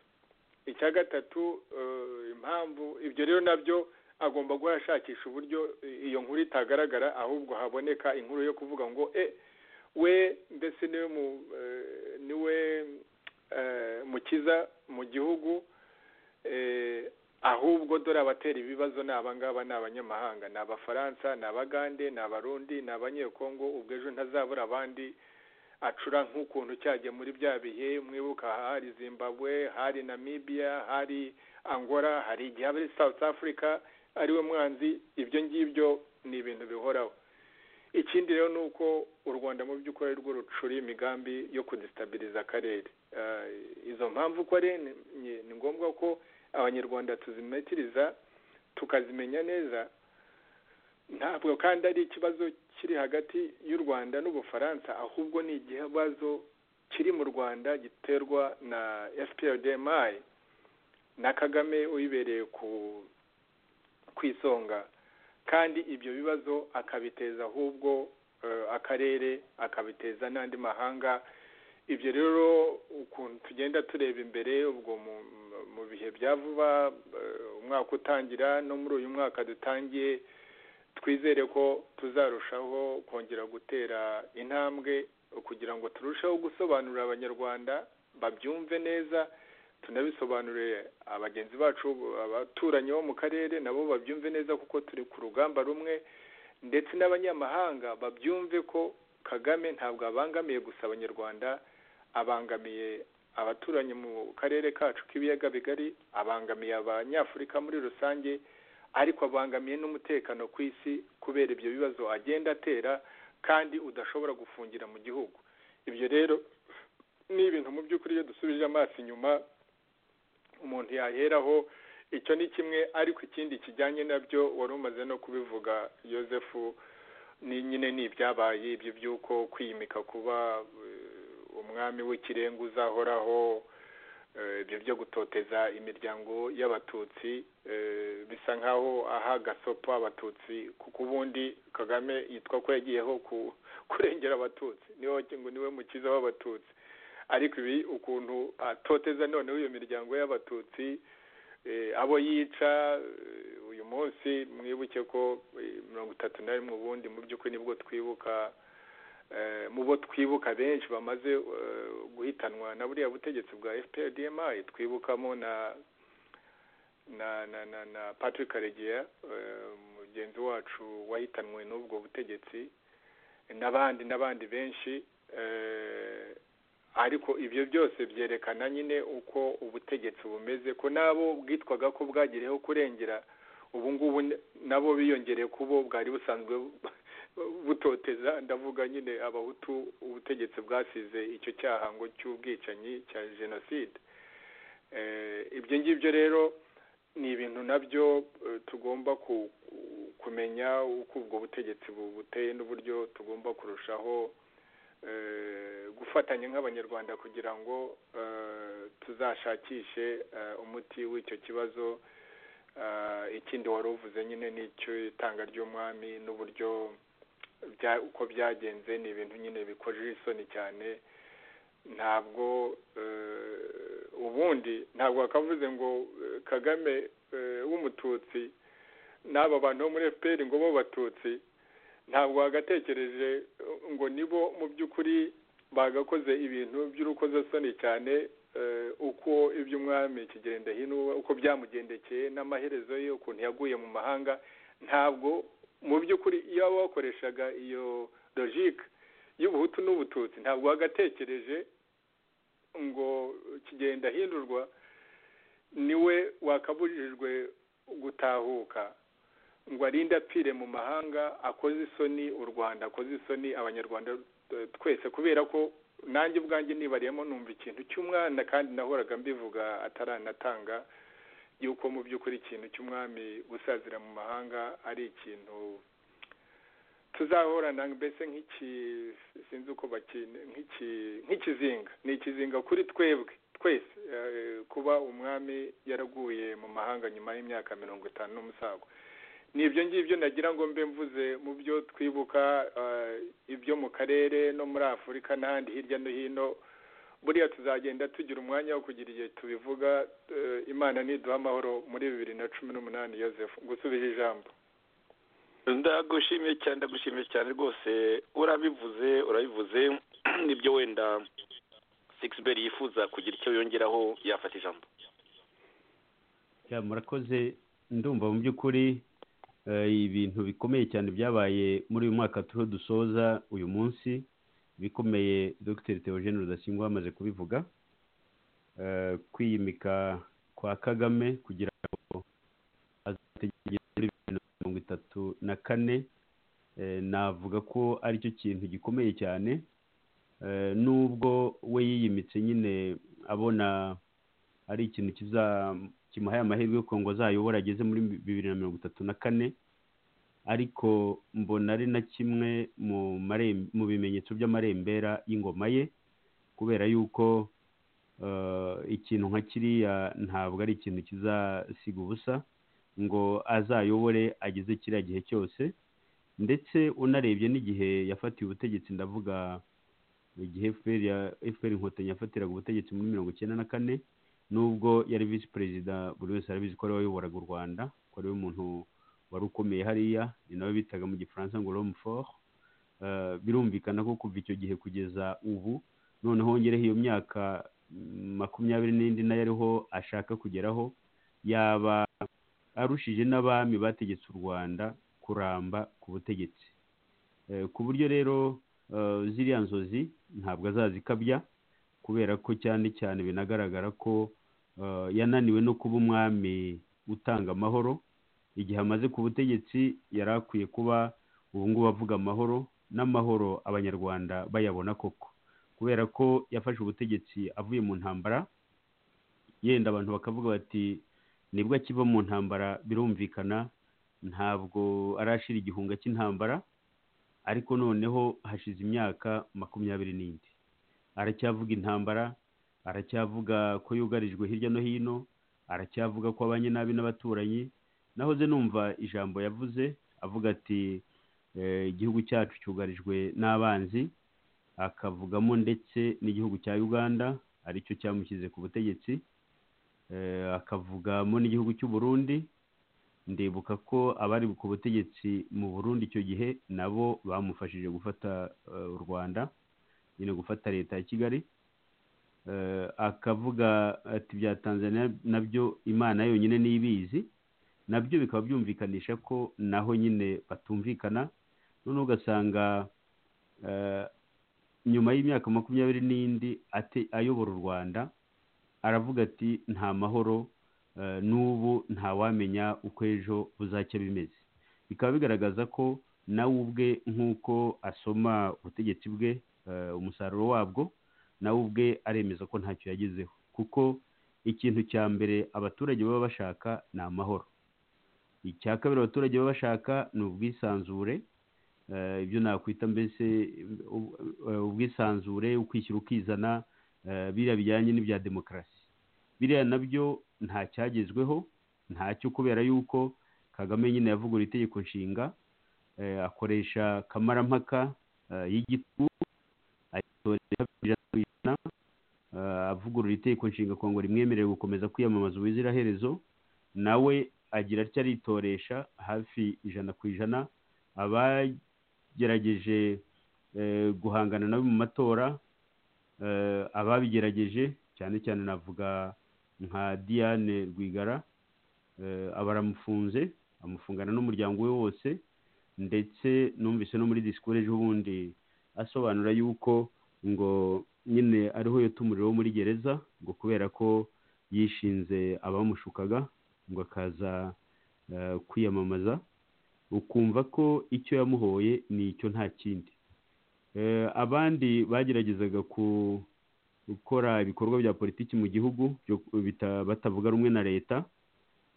icya gatatu impamvu ibyo rero nabyo agomba guhora ashakisha uburyo iyo nkuru itagaragara ahubwo haboneka inkuru yo kuvuga ngo e we mbese niwe mukiza mu gihugu ahubwo dore abatera ibibazo ni abangaba ni abanyamahanga ni abafaransa ni abagande ni abarundi ni abanyekongo ubwo ejo ntazabura abandi acura nk'ukuntu cyajya muri bya bihe mwibuka hari zimbabwe hari namibia hari angora hari igihe aba ari south africa ariwe mwanzi ibyo ngibyo ni ibintu bihoraho ikindi rero ni uko u rwanda mu by'ukuri ari rwo rucura imigambi yo kudisitabiriza akarere izo mpamvu uko ari ni ngombwa ko abanyarwanda tuzimetiriza tukazimenya neza ntabwo kandi ari ikibazo kiri hagati y'u rwanda n'ubufaransa ahubwo ni ikibazo kiri mu rwanda giterwa na fprdmi na kagame uyibereye ku isonga kandi ibyo bibazo akabiteza ahubwo akarere akabiteza n'andi mahanga ibyo rero ukuntu tugenda tureba imbere ubwo mu bihe bya vuba umwaka utangira no muri uyu mwaka dutangiye twizere ko tuzarushaho kongera gutera intambwe kugira ngo turusheho gusobanurira abanyarwanda babyumve neza tunabisobanurire abagenzi bacu abaturanyi bo mu karere nabo babyumve neza kuko turi ku rugamba rumwe ndetse n'abanyamahanga babyumve ko kagame ntabwo abangamiye gusa abanyarwanda abangamiye abaturanyi mu karere kacu k'ibiyaga bigari abangamiye abanyafurika muri rusange ariko abangamiye n'umutekano ku isi kubera ibyo bibazo agenda atera kandi udashobora gufungira mu gihugu ibyo rero ni ibintu mu by'ukuri iyo dusubije amaso inyuma umuntu yaheraho icyo ni kimwe ariko ikindi kijyanye nabyo wari umaze no kubivuga yosefu ni nyine ni ibyabaye ibyo by'uko kwimika kuba umwami w'ikirenga uzahoraho ibyo byo gutoteza imiryango y'abatutsi bisa nk'aho aha gasopo abatutsi kuko ubundi kagame yitwa ko yagiyeho kurengera abatutsi ngo niwe mukiza w'abatutsi ariko ibi ukuntu atoteza noneho iyo miryango y'abatutsi abo yica uyu munsi mwibuke ko mirongo itatu na rimwe ubundi mu by'ukuri nibwo twibuka mu bo twibuka benshi bamaze guhitanwa na buriya butegetsi bwa fpr dma twibukamo na na na na na patrick karegeya mugenzi wacu wahitanwe n'ubwo butegetsi n'abandi n'abandi benshi ariko ibyo byose byerekana nyine uko ubutegetsi bumeze ko nabo bwitwaga ko bwagereyeho kurengera ubu ngubu nabo biyongereye kubo bwari busanzwe butoteza ndavuga nyine abahutu ubutegetsi bwasize icyo cyaha ngo cy'ubwicanyi cya jenoside ibyo ngibyo rero ni ibintu nabyo tugomba kumenya uko ubwo butegetsi buteye n'uburyo tugomba kurushaho gufatanya nk'abanyarwanda kugira ngo tuzashakishe umuti w'icyo kibazo ikindi wari uvuze nyine icy'itanga ry'umwami n'uburyo uko byagenze ni ibintu nyine bikoje isoni cyane ntabwo ubundi ntabwo wakavuze ngo kagame w'umututsi n'aba bantu bo muri fpr ngo bo batutsi ntabwo wagatekereje ngo nibo mu by'ukuri bagakoze ibintu by'urukozasoni cyane uko iby'umwami kigenda hino uko byamugendekeye n'amaherezo ye ukuntu yaguye mu mahanga ntabwo mu by'ukuri iyo waba wakoreshaga iyo logike y'ubuhutu n'ubututsi ntabwo wagatekereje ngo kigenda hindurwa niwe wakabujijwe gutahuka ngo arinde apfire mu mahanga akoze isoni u rwanda akoze isoni abanyarwanda twese kubera ko nanjye ubwanjye nibariyemo numva ikintu cy'umwana kandi nahoraga mbivuga ataranatanga yuko mu by'ukuri ikintu cy'umwami gusazira mu mahanga ari ikintu tuzahorana mbese nk'iki sinzi uko nk'ikizinga ni ikizinga kuri twebwe twese kuba umwami yaraguye mu mahanga nyuma y'imyaka mirongo itanu n'umusago ni ibyo ngibyo nagira ngo mbe mvuze mu byo twibuka ibyo mu karere no muri afurika n'ahandi hirya no hino buriya tuzagenda tugira umwanya wo kugira igihe tubivuga imana niduha amahoro muri bibiri na cumi n'umunani yosefu gusubije ijambo ndagushimiye cyane ndagushimiye cyane rwose urabivuze urabivuze nibyo wenda sigiberi yifuza kugira icyo yongeraho yafata ijambo murakoze ndumva mu by'ukuri ibintu bikomeye cyane byabaye muri uyu mwaka turiho dusoza uyu munsi bikomeye dogiteri teogene rudasingwa wamaze kubivuga kwiyimika kwa kagame kugira ngo azategeke muri bibiri na mirongo itatu na kane navuga ko aricyo kintu gikomeye cyane nubwo we yiyimitse nyine abona ari ikintu kimuhaye amahirwe ko ngo azayobora ageze muri bibiri na mirongo itatu na kane ariko mbona ari na kimwe mu bimenyetso by'amarembera y'ingoma ye kubera yuko ikintu nka kiriya ntabwo ari ikintu kizasiga ubusa ngo azayobore ageze kiriya gihe cyose ndetse unarebye n'igihe yafatiye ubutegetsi ndavuga igihe fpr inkotanyi yafatiraga ubutegetsi muri mirongo icyenda na kane nubwo yari visi perezida buri wese arabizi ko ariwe wayoboraga u rwanda ko ariwe muntu wari ukomeye hariya ni nawe bitaga mu gifaransa ngo romfort birumvikana ko kuva icyo gihe kugeza ubu noneho wongereho iyo myaka makumyabiri n'indi nayo ariho ashaka kugeraho yaba arushije n'abami bategetse u rwanda kuramba ku butegetsi ku buryo rero ziriya nzozi ntabwo azazikabya kubera ko cyane cyane binagaragara ko yananiwe no kuba umwami utanga amahoro igihe amaze ku butegetsi yari akwiye kuba ubu ngubu avuga amahoro n'amahoro abanyarwanda bayabona koko kubera ko yafashe ubutegetsi avuye mu ntambara yenda abantu bakavuga bati nibwo akiva mu ntambara birumvikana ntabwo arashira igihunga cy'intambara ariko noneho hashize imyaka makumyabiri n'indi aracyavuga intambara aracyavuga ko yugarijwe hirya no hino aracyavuga ko abanye nabi n'abaturanyi nahoze numva ijambo yavuze avuga ati "Eh, igihugu cyacu cyugarijwe n'abanzi akavugamo ndetse n'igihugu cya uganda aricyo cyamushyize ku butegetsi Eh, akavugamo n'igihugu cy'u burundi ndibuka ko abari ku butegetsi mu burundi icyo gihe nabo bamufashije gufata eh, u rwanda nyine gufata leta ya kigali Eh, akavuga ati bya tanzania nabyo imana yonyine niyo ibizi nabyo bikaba byumvikanisha ko naho nyine batumvikana noneho ugasanga eh, nyuma y'imyaka makumyabiri n'indi ate- ayobora u rwanda aravuga ati nta mahoro eh, n'ubu ntawamenya uko ejo buzajya bimeze bikaba bigaragaza ko nawe ubwe nk'uko asoma ubutegetsi bwe eh, umusaruro wabwo nawe ubwe aremeza ko ntacyo yagezeho kuko ikintu cya mbere abaturage baba bashaka ni amahoro icya kabiri abaturage baba bashaka ni ubwisanzure eh, ibyo nakwita mbese ub- eh, ubwisanzure ukwishyira ukizana eh, biriya bijyanye n'ibya demokarasi biriya nabyo nta cyagezweho ntacyo kubera yuko kagame nyine yavugura itegeko nshinga eh, akoresha kamarampaka eh, y'igitugu ayitorera kabiri ijana ku ijana eh, avugurura itegeko nshinga kugira ngo rimwemerere gukomeza kwiyamamaza ubuziraherezo nawe agira atya aritoresha hafi ijana ku ijana abagerageje eh, guhangana nawe mu matora eh, ababigerageje cyane cyane navuga nka diane rwigara eh, aba aramufunze amufungana n'umuryango we wose ndetse numvise no muri disikuru ejo bundi asobanura yuko ngo nyine ariho yatumuriwe muri gereza ngo kubera ko yishinze abamushukaga ngo akaza eh, kwiyamamaza ukumva ko icyo yamuhoye ni icyo nta kindi Eh, abandi bageragezaga ku- gukora ibikorwa bya politiki mu gihugu byo- bita- batavuga rumwe na leta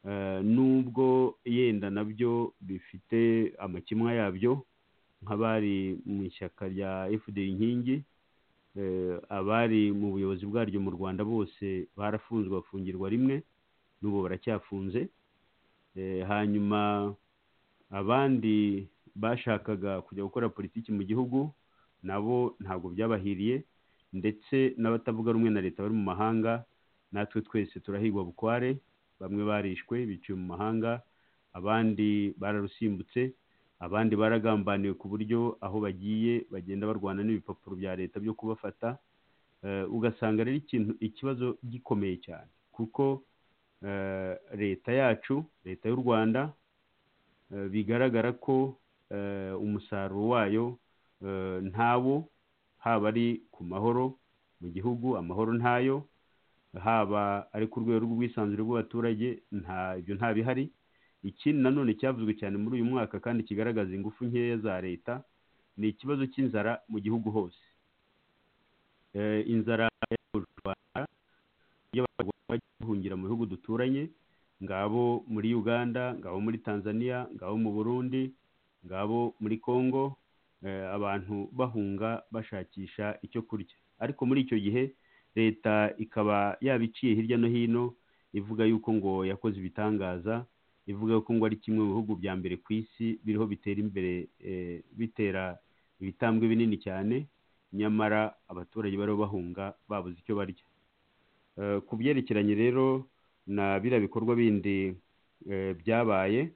eh, nubwo yenda nabyo bifite amakemwa yabyo nk'abari mu ishyaka rya fda inkingi eh, abari mu buyobozi bwaryo mu rwanda bose barafunzwe bafungirwa rimwe n'ubu baracyafunze Eh, hanyuma abandi bashakaga kujya gukora politiki mu gihugu nabo ntabwo byabahiriye ndetse n'abatavuga rumwe na leta bari mu mahanga natwe twese turahigwa bukware bamwe barishwe biciwe mu mahanga abandi bararusimbutse abandi baragambaniwe ku buryo aho bagiye bagenda barwana n'ibipapuro bya leta byo kubafata Eh, ugasanga rero ikintu ikibazo gikomeye cyane kuko eh, leta yacu leta y'u rwanda eh, bigaragara ko eh, umusaruro wayo eh, ntawo haba ari ku mahoro mu gihugu amahoro ntayo haba ari ku rwego rw'ubwisanzure bw'abaturage nta ibyo nta bihari ikindi nanone cyavuzwe cyane muri uyu mwaka kandi kigaragaza ingufu nkeya za leta ni ikibazo cy'inzara mu gihugu hose Eh, inzara yayogoje u rwanda iyo abagore bajya guhungira mu bihugu duturanye ngabo muri uganda ngabo muri tanzania ngabo mu burundi ngabo muri congo eh, abantu bahunga bashakisha icyo kurya ariko muri icyo gihe leta ikaba yabiciye hirya no hino ivuga yuko ngo yakoze ibitangaza ivuga ko ngo ari kimwe mu bihugu bya mbere ku isi biriho bitera imbere eh, bitera ibitambwe binini cyane nyamara abaturage bariho bahunga babuze icyo barya Eh, ku byerekeranye rero na biriya bikorwa bindi eh, byabaye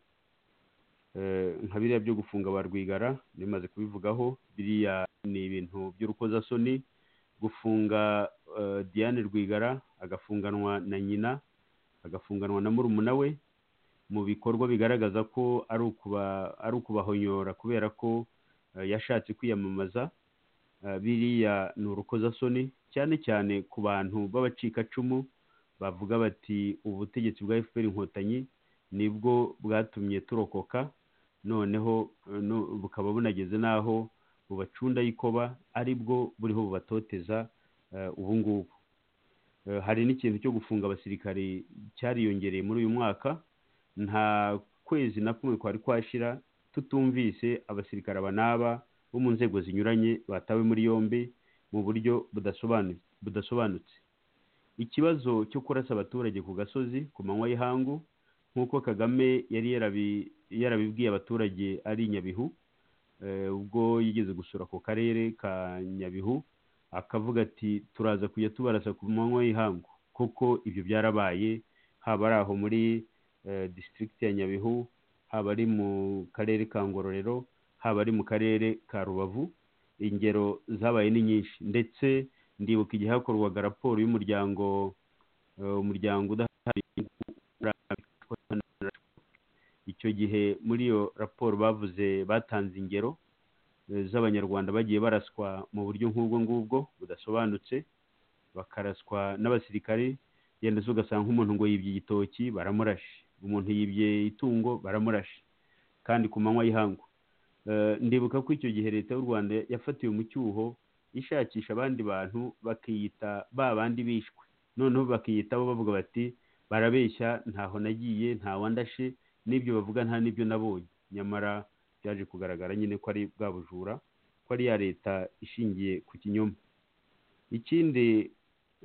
eh, nka biriya byo gufunga ba rwigara bimaze kubivugaho biriya ni ibintu by'urukozasoni gufunga eh, diane rwigara agafunganwa na nyina agafunganwa na murumuna we mu bikorwa bigaragaza ko ari ukuba ari ukubahonyora kubera ko eh, yashatse kwiyamamaza Eh, biriya ni urukozasoni cyane cyane ku bantu b'abacikacumu bavuga bati ubutegetsi bwa fpr inkotanyi nibwo bwatumye turokoka noneho eh, no- bukaba bunageze n'aho bubacunda y'ikoba ari bwo buriho bubatoteza eh, ubu ngubu Eh, hari n'ikintu cyo gufunga abasirikari cyariyongereye muri uyu mwaka nta kwezi na kumwe kwari kwashira tutumvise abasirikare aba n'aba bo mu nzego zinyuranye batawe muri yombi mu buryo budasobanuye- budasobanutse ikibazo cyo kurasa abaturage ku gasozi ku manywa y'ihangu nk'uko kagame yari yarabi- yarabibwiye abaturage ari i nyabihu Eh, ubwo yigeze gusura ako karere ka nyabihu akavuga ati turaza kujya tubarasa ku manywa y'ihangu kuko ibyo byarabaye haba ari aho muri eh, district ya nyabihu haba ari mu karere ka ngororero haba ari mu karere ka rubavu ingero zabaye ni nyinshi ndetse ndibuka igihe hakorwaga raporo y'umuryango eh, umuryango udaharanira inyungu muri Afurika, icyo gihe muri iyo raporo bavuze batanze ingero eh, z'abanyarwanda bagiye baraswa mu buryo nk'ubwo ngubwo budasobanutse bakaraswa n'abasirikare yenda se ugasanga nk'umuntu ngo yibye igitoki baramurashe umuntu yibye itungo baramurashe kandi ku manywa y'ihangu Eh, ndibuka ko icyo gihe leta y'u rwanda yafatiwe mu cyuho ishakisha abandi bantu bakiyita ba bandi bishwe noneho bakiyitaho bavuga bati barabeshya ntaho nagiye ntawandashe n'ibyo bavuga nta n'ibyo nabonye nyamara byaje kugaragara nyine ko ari bwa bujura ko ari ya leta ishingiye ku kinyoma ikindi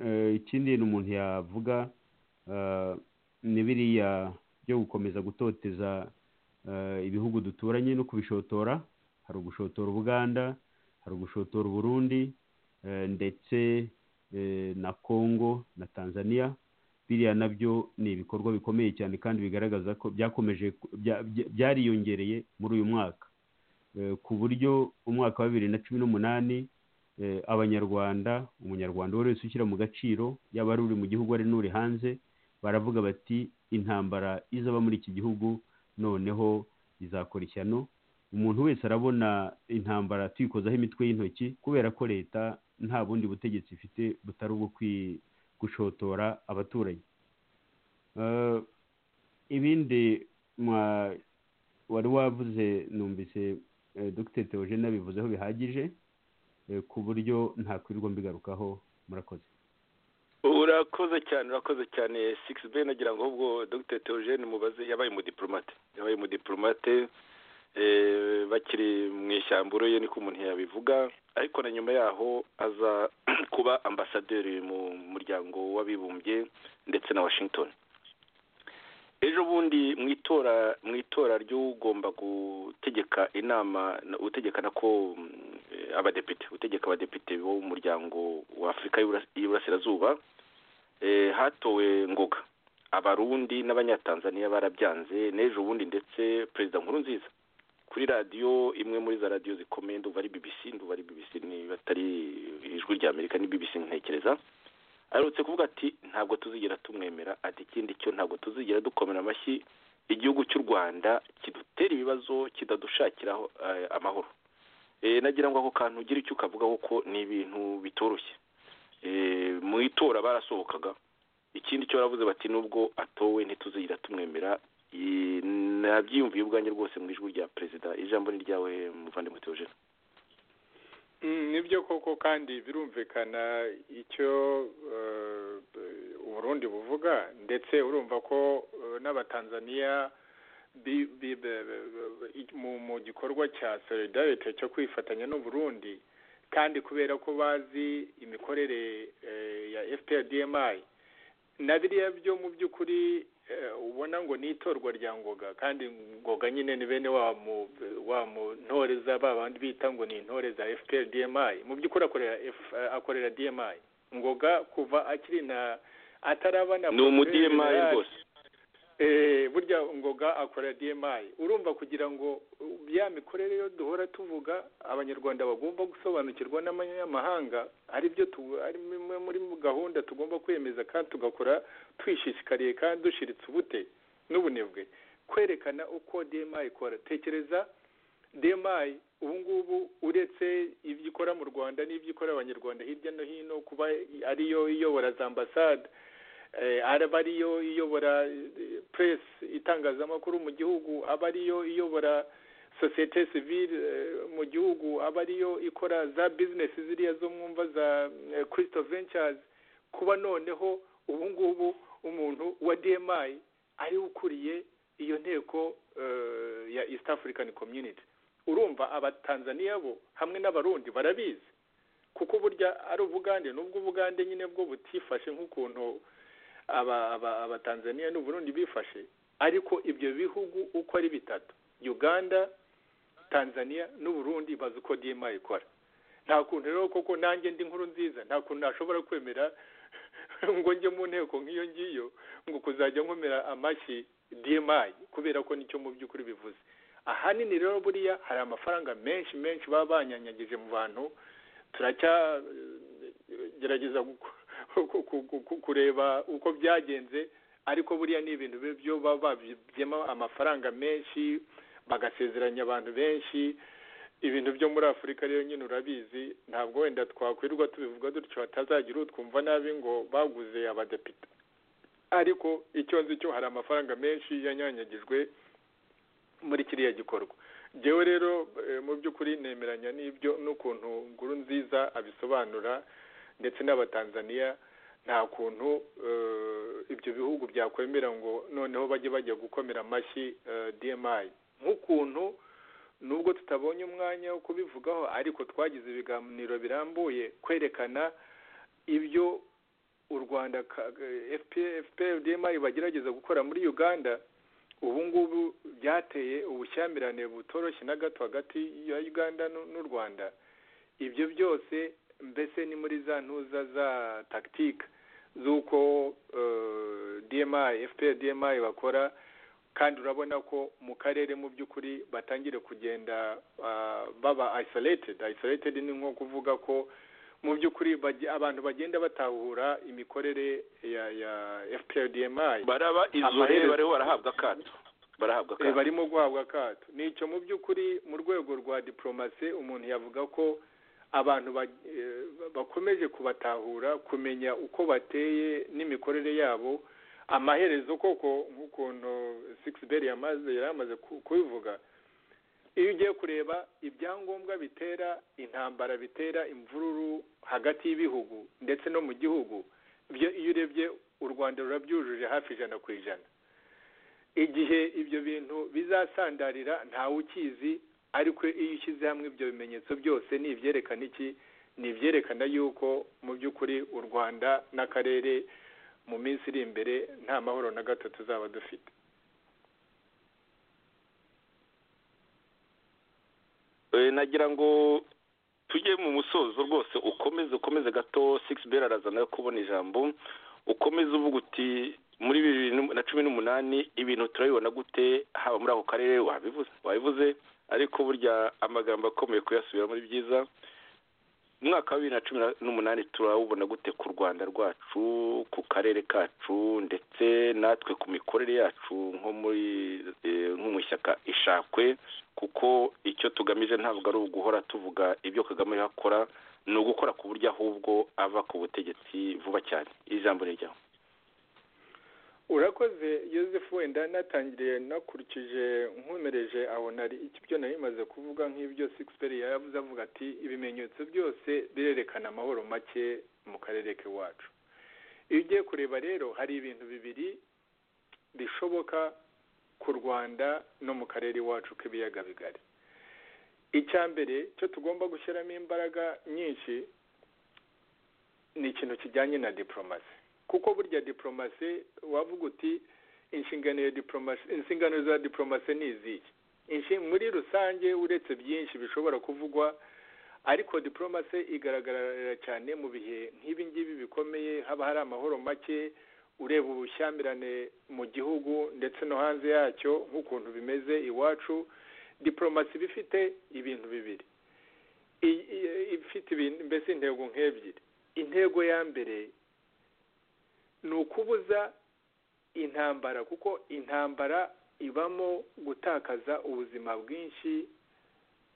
eh, ikindi ni umuntu yavuga eh, ni biriya byo gukomeza gutoteza eh, ibihugu duturanye no kubishotora hari ugushotora ubuganda hari ugushotora uburundi eh, ndetse eh, na congo na tanzania biriya nabyo ni ibikorwa bikomeye cyane kandi bigaragaza ko byakomeje ku- bya- bya- byariyongereye muri uyu mwaka Eh, ku buryo umwaka wa bibiri na cumi n'umunani eh, abanyarwanda umunyarwanda uwo wese ushyira mu gaciro yaba ari uri mu gihugu ari n'uri hanze baravuga bati intambara izaba muri iki gihugu noneho izakora ishyano umuntu wese arabona intambara tuyikozaho imitwe y'intoki kubera ko leta nta bundi butegetsi ifite butari ubwo kwi- gushotora abaturage Eh, ibindi mwa- wari wavuze numvise eh, dr theogene abivuzeho bihagije eh, ku buryo ntakwirirwa mbigarukaho murakoze urakoze cyane urakoze cyane sigisi be nagira ngo ahubwo dr theogene mubaze yabaye umudiplomate yabaye umudiplomate eh, bakiri mu ishyamba uroye niko umuntu yabivuga ariko na nyuma yaho aza kuba ambasaderi mu muryango w'abibumbye ndetse na washington ejo bundi mu itora mu itora ry'ugomba gutegeka inama na- utegeka nako mm, eh, abadepite utegeka abadepite bo mu muryango wa afurika y'Iburasi- y'iburasirazuba eh, hatowe ngoga abarundi n'abanyatanzaniya barabyanze n'ejo bundi ndetse perezida nkuru nziza kuri radiyo imwe muri za radiyo zikomeye ndumva ari bbc ndumva ari bbc niba atari ijwi rya amerika ni bbc ntekereza aherutse kuvuga ati ntabwo tuzigera tumwemera ati ikindi cyo ntabwo tuzigera dukomera amashyi igihugu cy'u rwanda kidutera ibibazo kidadushakira eh, amahoro Eh, nagira ngo ako kantu ugira icyo ukavugaho ko ni ibintu bitoroshye Eh, mu itora barasohokaga ikindi cyo baravuze bati nubwo atowe ntituzigera tumwemera Eh, nabyiyumviye ubwanjye rwose mu ijwi rya perezida ijambo ni ryawe muvandimwe teogene Mm, nibyo koko kandi birumvikana icyo eh, uburundi buvuga ndetse urumva ko eh, n'abatanzaniya bi- bi- be- be- be- i- mu mu gikorwa cya solidarite cyo kwifatanya n'uburundi kandi kubera ko bazi imikorere eh, ya fprdmi na biriya byo mu by'ukuri eh, ubona ngo ni itorwa rya ngoga kandi ngoga nyine ni bene wa mu wa mu ntore za ba bandi bita ngo ni intore za fpr dmi mu by'ukuri akorera F, akorera dmi ngoga kuva akiri na ataraba na ni umudiyemayi General, rwose eh, burya ngoga akorera dmi urumva kugira ngo uh, ya mikorere yo duhora tuvuga abanyarwanda bagomba gusobanukirwa n'amanyamahanga ari byo tu- ari bimwe muri gahunda tugomba kwemeza kandi tugakora twishishikariye kandi dushiritse ubute n'ubunebwe kwerekana uko dmi ikora tekereza dmi ubu ngubu uretse ibyo ikora mu rwanda n'ibyo ikora abanyarwanda hirya no hino kuba ariyo iyobora za ambasade eh, araba ariyo iyobora eh, press itangazamakuru mu gihugu aba ariyo iyobora sosiyete sivile eh, mu gihugu aba ariyo ikora za business ziriya zo mwumva za eh, crystal ventures kuba noneho ubu ngubu umuntu wa dmi ari we ukuriye iyo nteko eh, ya east african community urumva abatanzaniya bo hamwe n'abarundi barabizi kuko burya ari ubugande n'ubwo ubugande nyine bwo butifashe nk'ukuntu aba aba abatanzaniya n'uburundi bifashe ariko ibyo bihugu uko ari bitatu uganda tanzania n'uburundi bazi uko dma ikora nta kuntu rero koko nanjye ndi nkuru nziza nta kuntu nashobora kwemera ngo njye mu nteko nk'iyo ngiyo ngo kuzajya nkomera amashyi dma kubera ko nicyo mu by'ukuri bivuze ahanini rero buriya hari amafaranga menshi menshi baba banyanyagije mu bantu turacyagerageza kureba uko byagenze ariko buriya ni ibintu byo baba babyemo amafaranga menshi bagasezeranya abantu benshi ibintu byo muri afurika rero nyine urabizi ntabwo wenda twakwirirwa tubivuga dutyo hatazagira utwumva nabi ngo baguze abadepite ariko icyo nzi cyo hari amafaranga menshi yanyanyagijwe muri kiriya gikorwa ngewe rero mu by'ukuri nemeranya n'ibyo n'ukuntu nguru nziza abisobanura ndetse n'abatanzaniya nta kuntu ibyo bihugu byakwemera ngo noneho bajye bajya gukomera amashyi dmi nk'ukuntu nubwo tutabonye umwanya wo kubivugaho ariko twagize ibiganiro birambuye kwerekana ibyo u rwanda fprdmi bagerageza gukora muri uganda ubu ngubu byateye ubushyamirane butoroshye na gato hagati ya uganda n'u rwanda ibyo byose mbese ni muri za ntuza za tagitike z'uko dmi fprdmi bakora kandi urabona ko mu karere mu by'ukuri batangire kugenda baba ayisoretedi ayisoretedi ni nko kuvuga ko mu by'ukuri abantu bagenda batahura imikorere ya ya fprdmi baraba izore bariho barahabwa akato barahabwa akato barimo guhabwa akato nicyo mu by'ukuri mu rwego rwa diporomasi umuntu yavuga ko abantu bakomeje kubatahura kumenya uko bateye n'imikorere yabo amaherezo koko nk'ukuntu sikisiberi yari amaze kubivuga iyo ugiye kureba ibyangombwa bitera intambara bitera imvururu hagati y'ibihugu ndetse no mu gihugu iyo urebye u rwanda rurabyujuje hafi ijana ku ijana igihe ibyo bintu bizasandarira ntawe ukizi ariko iyo ushyize hamwe ibyo bimenyetso byose ni ibyerekana iki ni ibyerekana yuko mu by'ukuri u rwanda n'akarere mu minsi iri imbere nta mahoro na gato tuzaba dufite nagira ngo tujye mu musozo rwose ukomeze ukomeze gato sikisi beri araza nawe kubona ijambo ukomeze uvuga uti muri bibiri na cumi n'umunani ibintu turabibona gute haba muri ako karere wabivuze wabivuze ariko burya amagambo akomeye kuyasubiramo ari byiza umwaka wa bibiri na cumi n'umunani turawubona gute ku rwanda rwacu ku karere kacu ndetse natwe ku mikorere yacu nko muri nko mu ishyaka ishakwe kuko icyo tugamije ntabwo ari uguhora tuvuga ibyo kagame yakora ni ugukora ku buryo ahubwo ava ku butegetsi vuba cyane iri jambo ni ryawe urakoze yosefu wenda natangiriye nakurikije nkumereje aho nari ibyo nari maze kuvuga nk'ibyo sikisiperi yavuze avuga ati ibimenyetso byose birerekana amahoro make mu karere k'iwacu iyo ugiye kureba rero hari ibintu bibiri bishoboka ku rwanda no mu karere iwacu k'ibiyaga bigari icya mbere cyo tugomba gushyiramo imbaraga nyinshi ni ikintu kijyanye na diporomasi kuko burya diporomasi wavuga uti inshingano ya diporomasi inshingano za diporomasi ni izihe muri rusange uretse byinshi bishobora kuvugwa ariko diporomasi igaragarira cyane mu bihe nk'ibi ngibi bikomeye haba hari amahoro make ureba ubushyamirane mu gihugu ndetse no hanze yacyo nk'ukuntu bimeze iwacu diporomasi iba ifite ibintu bibiri ifite mbese intego nk'ebyiri intego ya mbere ni ukubuza intambara kuko intambara ibamo gutakaza ubuzima bwinshi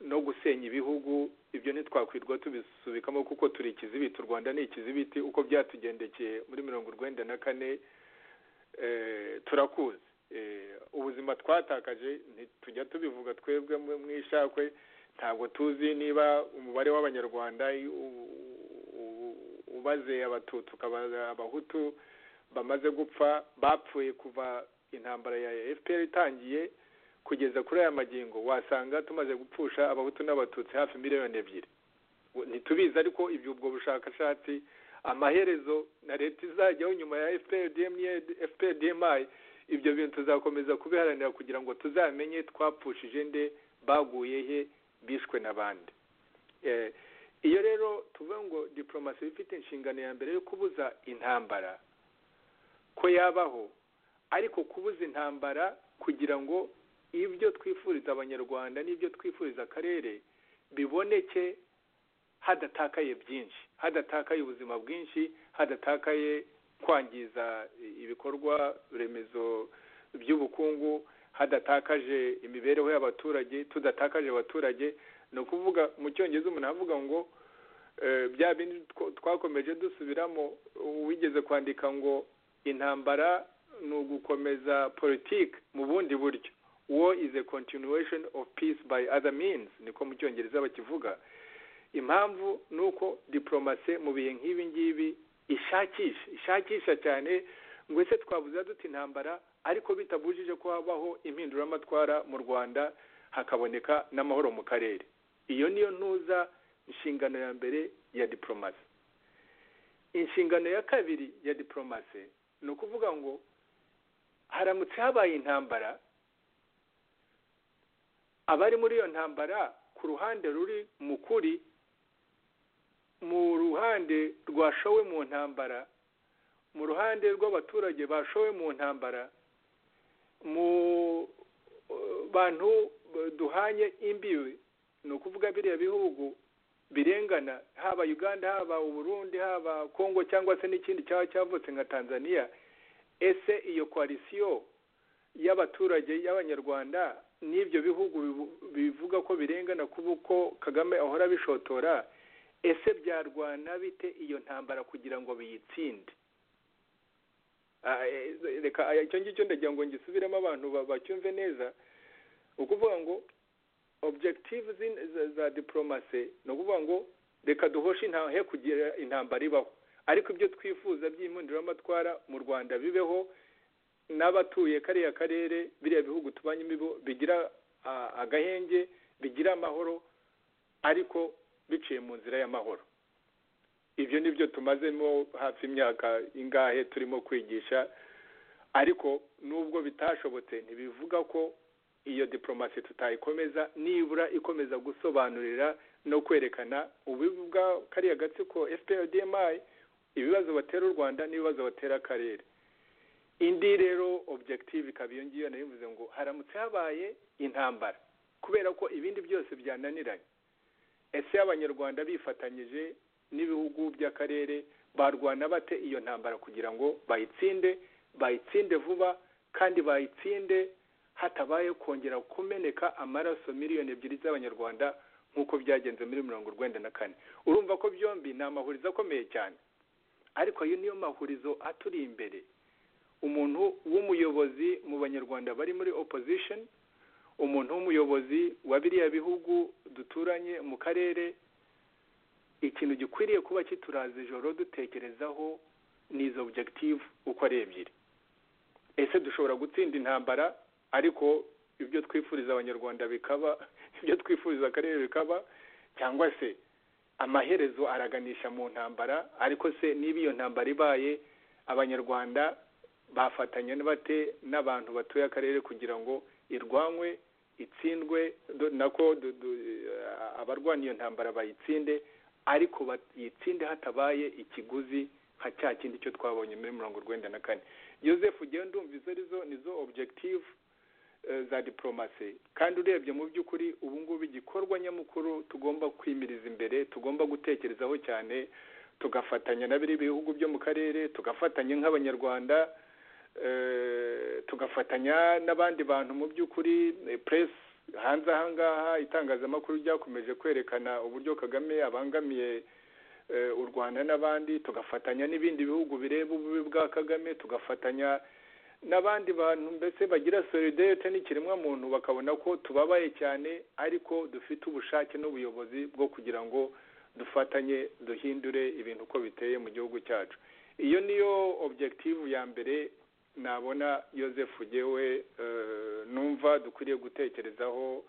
no gusenya ibihugu ibyo ntitwakwirwa tubisubikamo kuko turi ikizibiti u rwanda ni ikizibiti uko byatugendekeye muri mirongo urwenda na kane turakuzi ubuzima twatakaje ntitujya tubivuga twebwe mu ishakwe ntabwo tuzi niba umubare w'abanyarwanda ubaze abatutsi ukabaza abahutu bamaze gupfa bapfuye kuva intambara ya fpr itangiye kugeza kuri aya magingo wasanga tumaze gupfusha abahutu n'abatutsi hafi miliyoni ebyiri ntitubizi ariko ibyo ubwo bushakashatsi amaherezo na leta izajyaho nyuma ya fprdmi ibyo bintu tuzakomeza kubiharanira kugira ngo tuzamenye twapfushije nde baguye he bishwe n'abandi iyo rero tuvuga ngo diporomasi ifite inshingano ya mbere yo kubuza intambara ko yabaho ariko kubuza intambara kugira ngo ibyo twifuriza abanyarwanda n'ibyo twifuriza akarere biboneke hadatakaye byinshi hadatakaye ubuzima bwinshi hadatakaye kwangiza ibikorwa remezo by'ubukungu hadatakaje imibereho y'abaturage tudatakaje abaturage ni ukuvuga mu cyongereza umuntu avuga ngo bya bindi twakomeje dusubiramo wigeze kwandika ngo intambara ni ugukomeza politiki mu bundi buryo war is a continuation of peace by other means niko mu cyongereza bakivuga impamvu ni uko diporomasi mu bihe nk'ibi ngibi ishakisha ishakisha cyane ngo ese twabuze duta intambara ariko bitabujije ko habaho impinduramatwara mu rwanda hakaboneka n'amahoro mu karere iyo niyo ntuza inshingano ya mbere ya diporomasi inshingano ya kabiri ya diporomasi ni ukuvuga ngo haramutse habaye intambara abari muri iyo ntambara ku ruhande ruri mu kuri mu ruhande rwashowe mu ntambara mu ruhande rw'abaturage bashowe mu ntambara mu bantu duhanye imbibi ni ukuvuga biriya bihugu birengana haba uganda haba uburundi haba kongo cyangwa se n'ikindi cyaba cyavutse nka tanzania ese iyo koalisiyo y'abaturage y'abanyarwanda n'ibyo bihugu bivuga ko birengana kuba uko kagame ahora bishotora ese byarwana bite iyo ntambara kugira ngo biyitsinde reka icyo ngicyo ndagira ngo ngisubiremo abantu bacyumve neza ukuvuga ngo objective za diporomasi ni ukuvuga ngo reka duhoshe intahe kugira intambara ibaho ariko ibyo twifuza by'impinduramatwara mu rwanda bibeho n'abatuye kariya karere biriya bihugu tubanyemo bigira agahenge bigira amahoro ariko biciye mu nzira y'amahoro ibyo ni byo tumazemo hafi imyaka ingahe turimo kwigisha ariko nubwo bitashobotse ntibivuga ko iyo diporomasi tutayikomeza nibura ikomeza gusobanurira no kwerekana ubivuga kariya gatsiko fprdmi ibibazo batera u rwanda n'ibibazo batera akarere indi rero objective ikaba iyo ngiyo nayo bivuze ngo haramutse habaye intambara kubera ko ibindi byose byananiranye ese abanyarwanda bifatanyije n'ibihugu by'akarere barwana bate iyo ntambara kugira ngo bayitsinde bayitsinde vuba kandi bayitsinde hatabaye kongera kumeneka amaraso miliyoni ebyiri z'abanyarwanda nk'uko byagenze muri mirongo urwenda na kane urumva ko byombi ni amahurizo akomeye cyane ariko ayo niyo mahurizo aturi imbere umuntu w'umuyobozi mu banyarwanda bari muri opposition umuntu w'umuyobozi wa biriya bihugu duturanye mu karere ikintu gikwiriye kuba kituraza ijoro dutekerezaho ni izo objective uko ari ebyiri ese dushobora gutsinda intambara ariko ibyo twifuriza abanyarwanda bikaba ibyo twifuriza akarere bikaba cyangwa se amaherezo araganisha mu ntambara ariko se niba iyo ntambara ibaye abanyarwanda bafatanya bate n'abantu batuye akarere kugira ngo irwanywe itsindwe nako abarwanya iyo ntambara bayitsinde ariko bayitsinde hatabaye ikiguzi nka cya kindi cyo twabonye muri mirongo urwenda na kane joseph ugenda ndumva izo arizo nizo objective za diporomasi kandi urebye mu by'ukuri ubu ngubu igikorwa nyamukuru tugomba kwimiriza imbere tugomba gutekerezaho cyane tugafatanya na biriya bihugu byo mu karere tugafatanya nk'abanyarwanda tugafatanya n'abandi bantu mu by'ukuri press hanze aha ngaha itangazamakuru ryakomeje kwerekana uburyo kagame abangamiye u rwanda n'abandi tugafatanya n'ibindi bihugu bireba ububi bwa kagame tugafatanya n'abandi bantu mbese bagira solidarite n'ikiremwamuntu bakabona ko tubabaye cyane ariko dufite ubushake n'ubuyobozi bwo kugira ngo dufatanye duhindure ibintu uko biteye mu gihugu cyacu iyo niyo objective ya mbere nabona yosefu ugewe numva dukwiriye gutekerezaho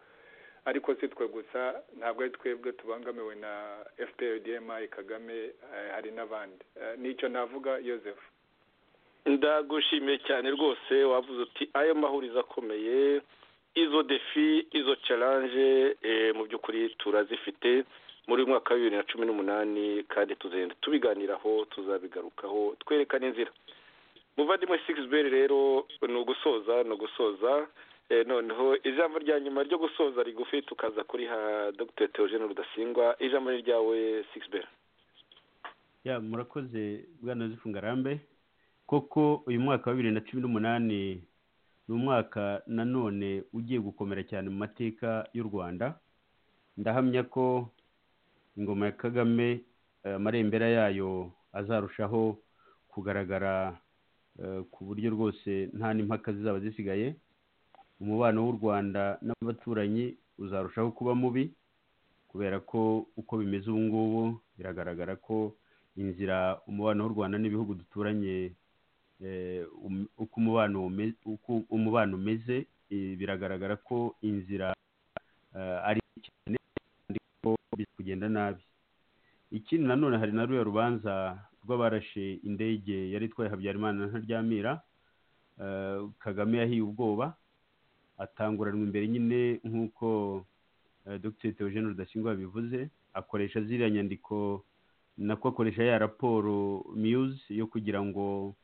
ariko si twe gusa ntabwo ari twebwe tubangamiwe na FPRDMI kagame eh, hari n'abandi Eh, nicyo navuga Joseph ndagushimiye cyane rwose wavuze uti ayo mahurizo akomeye izo defi izo challenge eh, mu by'ukuri turazifite muri uyu mwaka wa bibiri na cumi n'umunani kandi tuzagenda tubiganiraho tuzabigarukaho twerekana inzira muvandimwe sikisiberi rero ni ugusoza ni ugusoza Eh, noneho ijambo rya nyuma ryo gusoza rigufi tukaza kuri ha dr theogene rudasingwa ijambo ni ryawe sikisiberi ya murakoze bwana zifunga rambe koko uyu mwaka wa bibiri na cumi n'umunani ni umwaka nanone ugiye gukomera cyane mu mateka y'u rwanda ndahamya ko ingoma ya kagame eh, amarembera yayo azarushaho kugaragara eh, ku buryo rwose nta n'impaka zizaba zisigaye umubano w'u rwanda n'abaturanyi uzarushaho kuba mubi kubera ko uko bimeze ubu ngubu biragaragara ko inzira umubano w'u rwanda n'ibihugu duturanye eh, um- uko umubano ume- uko umubano umeze eh, biragaragara ko inzira eh, ari mbi cyane kandi ko biri kugenda nabi ikindi nanone hari na ruriya rubanza rw'abarashe indege yari itwaye habyarimana na ntaryamira eh, kagame yahiye ubwoba atanguranwa imbere nyine nk'uko eh, dr theogene rudasingwa yabivuze akoresha ziriya nyandiko nako akoresha ya raporo muse yo kugira ngo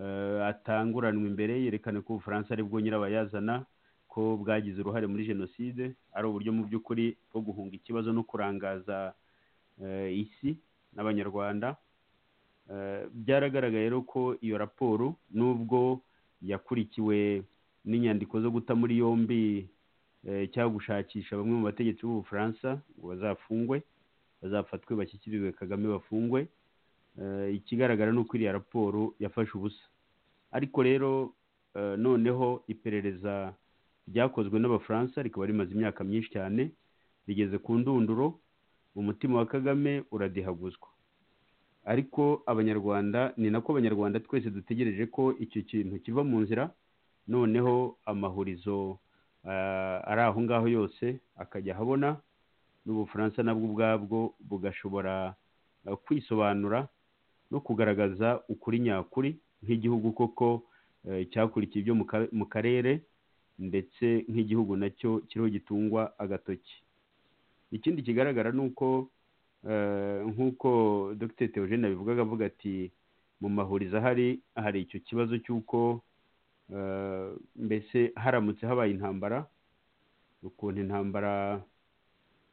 eh, atanguranwe imbere yerekane ko ubufaransa ari bwo nyirabayazana ko bwagize uruhare muri jenoside ari uburyo mu by'ukuri bwo guhunga ikibazo no kurangaza eh, isi n'abanyarwanda Eh, byaragaragaye rero ko iyo raporo nubwo yakurikiwe n'inyandiko zo guta muri yombi eh, cyangwa gushakisha bamwe mu bategetsi b'ubufaransa ngo bazafungwe bazafatwe bashyikirizwe kagame bafungwe Eh, ikigaragara ni uko iriya raporo yafashe ubusa ariko rero eh, noneho iperereza ryakozwe n'abafaransa rikaba rimaze imyaka myinshi cyane rigeze ku ndunduro umutima wa kagame uradihaguzwa ariko abanyarwanda ni nako abanyarwanda twese dutegereje ko icyo kintu kiva mu nzira noneho amahurizo ah, ari aho ngaho yose akajya ahabona n'ubufaransa nabwo ubwabwo bugashobora eh, kwisobanura no kugaragaza ukuri nyakuri nk'igihugu koko eh, cyakurikiye ibyo mu ka- mu karere ndetse nk'igihugu nacyo kiriho gitungwa agatoki ikindi kigaragara ni uko eh, nk'uko dr theogene abivugaga avuga ati mu mahurizo ahari hari icyo kibazo cy'uko eh, mbese haramutse habaye intambara ukuntu intambara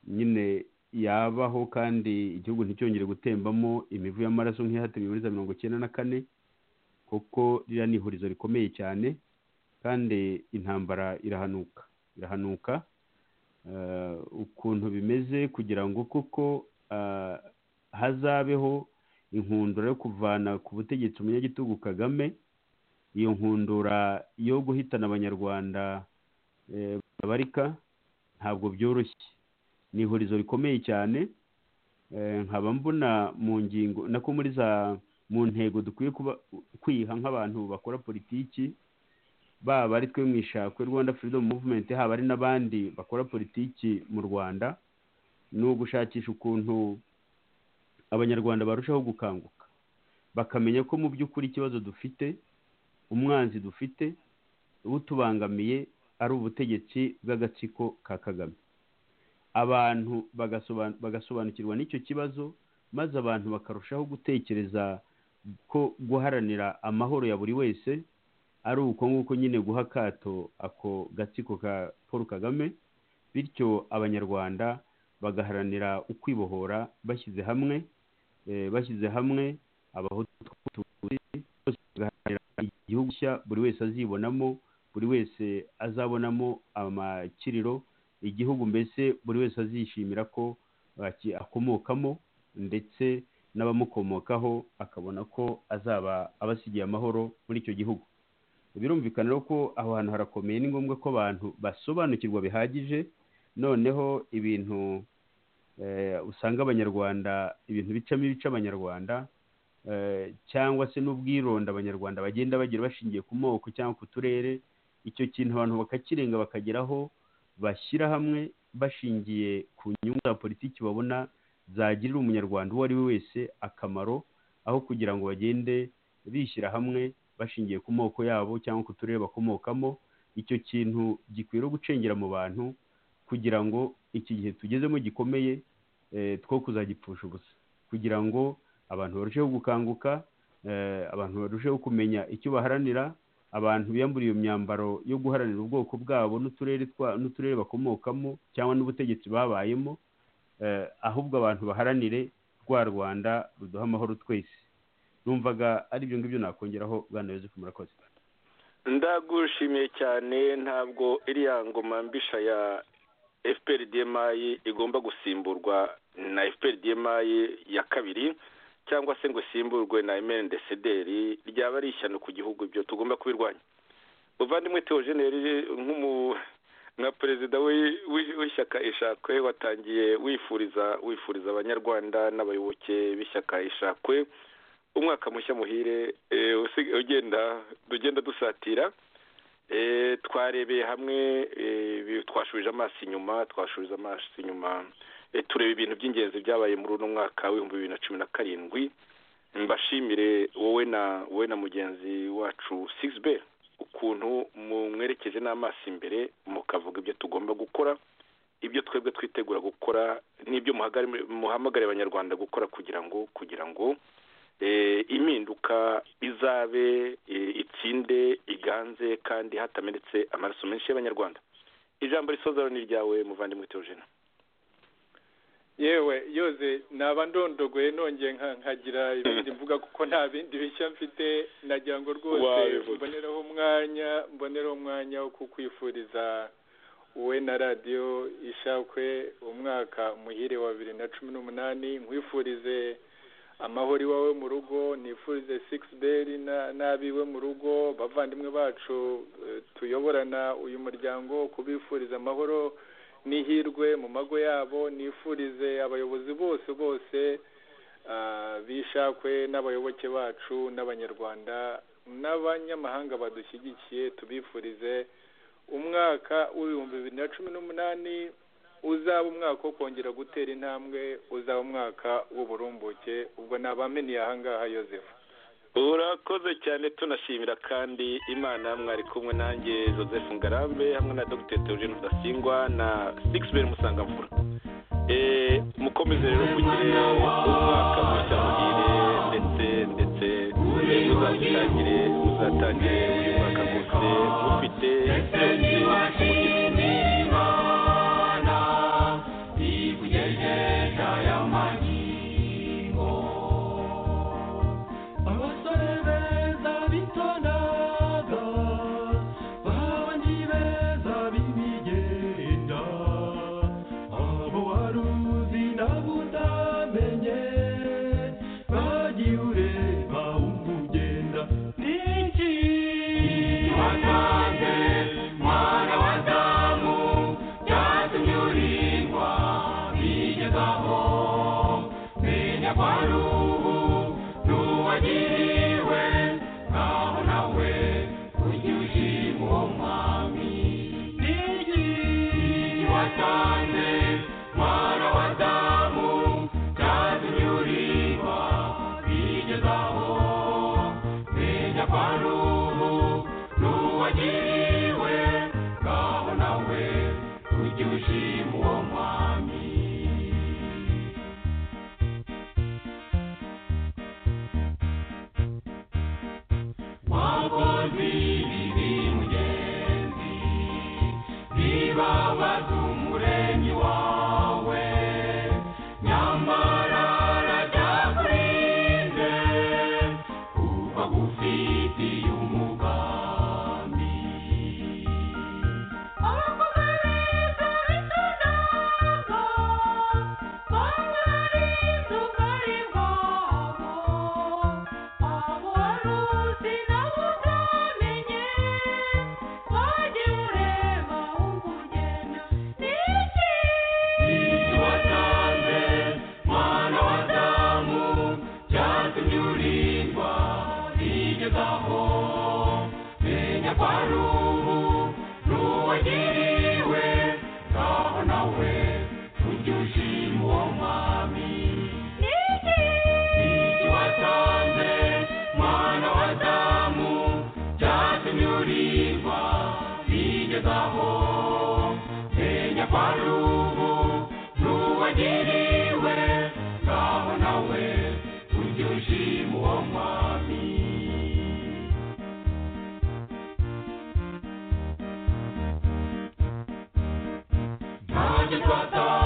nyine yabaho kandi igihugu nticyongere gutembamo imivu y'amaraso nk'iyahatiriwe muri za mirongo icyenda na kane kuko ririya ni ihurizo rikomeye cyane kandi intambara irahanuka irahanuka eh, ukuntu bimeze kugira ngo koko ah, hazabeho inkundura yo kuvana ku butegetsi umunyagitugu kagame iyo nkundura yo guhitana abanyarwanda eh, babarika ntabwo byoroshye ni ihurizo rikomeye cyane Eh, nkaba mbona mu ngingo nako muri za mu ntego dukwiye kuba kwiha nk'abantu bakora politiki baba ari twe mu ishakwe rwanda freedom movement haba ari n'abandi bakora politiki mu rwanda ni ugushakisha ukuntu abanyarwanda barushaho gukanguka bakamenya ko mu by'ukuri ikibazo dufite umwanzi dufite ubutubangamiye ari ubutegetsi bw'agatsiko ka kagame abantu bagasoban- bagasobanukirwa n'icyo kibazo maze abantu bakarushaho gutekereza ko guharanira amahoro ya buri wese ari uko nguko nyine guha akato ako gatsiko ka paul kagame bityo abanyarwanda bagaharanira ukwibohora bashyize hamwe eh, bashyize hamwe abahutu tw'abatutsi bose bagaharanira igihugu cya buri wese azibonamo buri wese azabonamo amakiriro igihugu mbese buri wese azishimira ko aki- akomokamo ndetse n'abamukomokaho akabona ko azaba abasigiye amahoro muri icyo gihugu birumvikana rero ko aho hantu harakomeye ni ngombwa ko abantu basobanukirwa bihagije noneho ibintu eh, usanga abanyarwanda ibintu bicamo ibice abanyarwanda eh, cyangwa se n'ubwironda abanyarwanda bagenda bagira bashingiye ku moko cyangwa ku turere icyo kintu abantu bakakirenga bakageraho bashyira hamwe bashingiye ku nyungu za politiki babona zagirira umunyarwanda uwo ari we wese akamaro aho kugira ngo bagende bishyira hamwe bashingiye ku moko yabo cyangwa ku turere bakomokamo icyo kintu gikwiriye gucengera mu bantu kugira ngo iki gihe tugezemo gikomeye eh, two kuzagipfusha ubusa kugira ngo abantu barusheho gukanguka eh, abantu barusheho kumenya icyo baharanira abantu biyamburiye iyo myambaro yo guharanira ubwoko bwabo n'uturere twa n'uturere bakomokamo cyangwa n'ubutegetsi babayemo eh, ahubwo abantu baharanire rwa rwanda ruduha amahoro twese numvaga ari ibyo ngibyo nakongeraho bwana yosefu murakoze ndagushimiye cyane ntabwo iriya ngoma mbisha ya fprdmi igomba gusimburwa na fprdmi ya kabiri cyangwa se ngo isimburwe na mndcdr ryaba ari ishyano ku gihugu ibyo tugomba kubirwanya muvandimwe tewojeneri nk'umu nka perezida w'i- w'i- w'ishyaka ishakwe watangiye wifuriza wifuriza abanyarwanda n'abayoboke b'ishyaka ishakwe umwaka mushya muhire eh, usi- ugenda ugenda dusatira Eh, twarebeye hamwe eh, bi- twashubije amaso inyuma twashubije amaso inyuma Eh, tureba ibintu by'ingenzi byabaye muri uno mwaka w'ibihumbi bibiri na cumi na karindwi mbashimire wowe na wowe na mugenzi wacu sixbel ukuntu mumwerekeje n'amaso imbere mukavuga ibyo tugomba gukora ibyo twebwe twitegura gukora n'ibyo muhagari- muhamagariye abanyarwanda gukora kugira ngo kugira ngo eh, impinduka izabe eh, itsinde iganze kandi hatamenetse amaraso menshi y'abanyarwanda ijambo risoza rero ni iryawe muvandimwe teogena yewe yoze naba ndondogoye nongeye nka- nkagira ibindi mvuga kuko nta bindi bishya mfite nagira ngo rwose Wabivuze. mboneraho umwanya mboneraho umwanya wo kukwifuriza wowe na radiyo ishakwe umwaka muhire wa bibiri na cumi n'umunani nkwifurize amahoro iwawe mu rugo nifurize sikisi beri n'abiwe mu rugo bavandimwe bacu eh, tuyoborana uyu muryango kubifuriza amahoro n'ihirwe mu mago yabo nifurize abayobozi bose bose ah, bishakwe n'abayoboke bacu n'abanyarwanda n'abanyamahanga badushyigikiye tubifurize umwaka w'ibihumbi bibiri na cumi n'umunani uzaba umwaka wo kongera gutera intambwe uzaba umwaka w'uburumbuke ubwo nabamenyeye ahangaha yosefu urakoze cyane tunashimira kandi imana mwari kumwe nanjye joseph ngarambe hamwe na dr teogene rudasingwa na sixbel musangamvura Eh, mukomeze rero mugire umwaka mushya muhire ndetse ndetse eh, muzatangire muzatangire uyu mwaka wose mufite byose mugira. abasore beza bitondaga babandi beza b'imigenda abo wari uzi nabo utamenye bagiye ureba wumva ugenda n'iki watanze mwana wa damu byatumye urindwa bigezaho menya ko ari ubu n'uwagiriwe naho nawe ujye ushima uwo mwami n'igi watanze mwana wa damu kandi urimba bigezaho menya ko ari ubu n'uwagiriwe naho nawe ujye ushima uwo mwami wakoze ibibi mugenzi bibabaza umuremyi wawe nyamara arajyakurinde kuba gufitiye umugambi abakomereza bitanaga bamwarize ubwari bwabo abo wari uzi nabo utamenye wajya ureba wumva ugenda n'iki n'iki watanze mwana wa damu byatumye urindwa bigezaho menya ko ari ubu n'uwagiriwe ngaho nawe kunyurirwa bigezaho menya kwa rubu n'uwagiriwe ngaho nawe ujye ushima uwo mwami ntajye twataha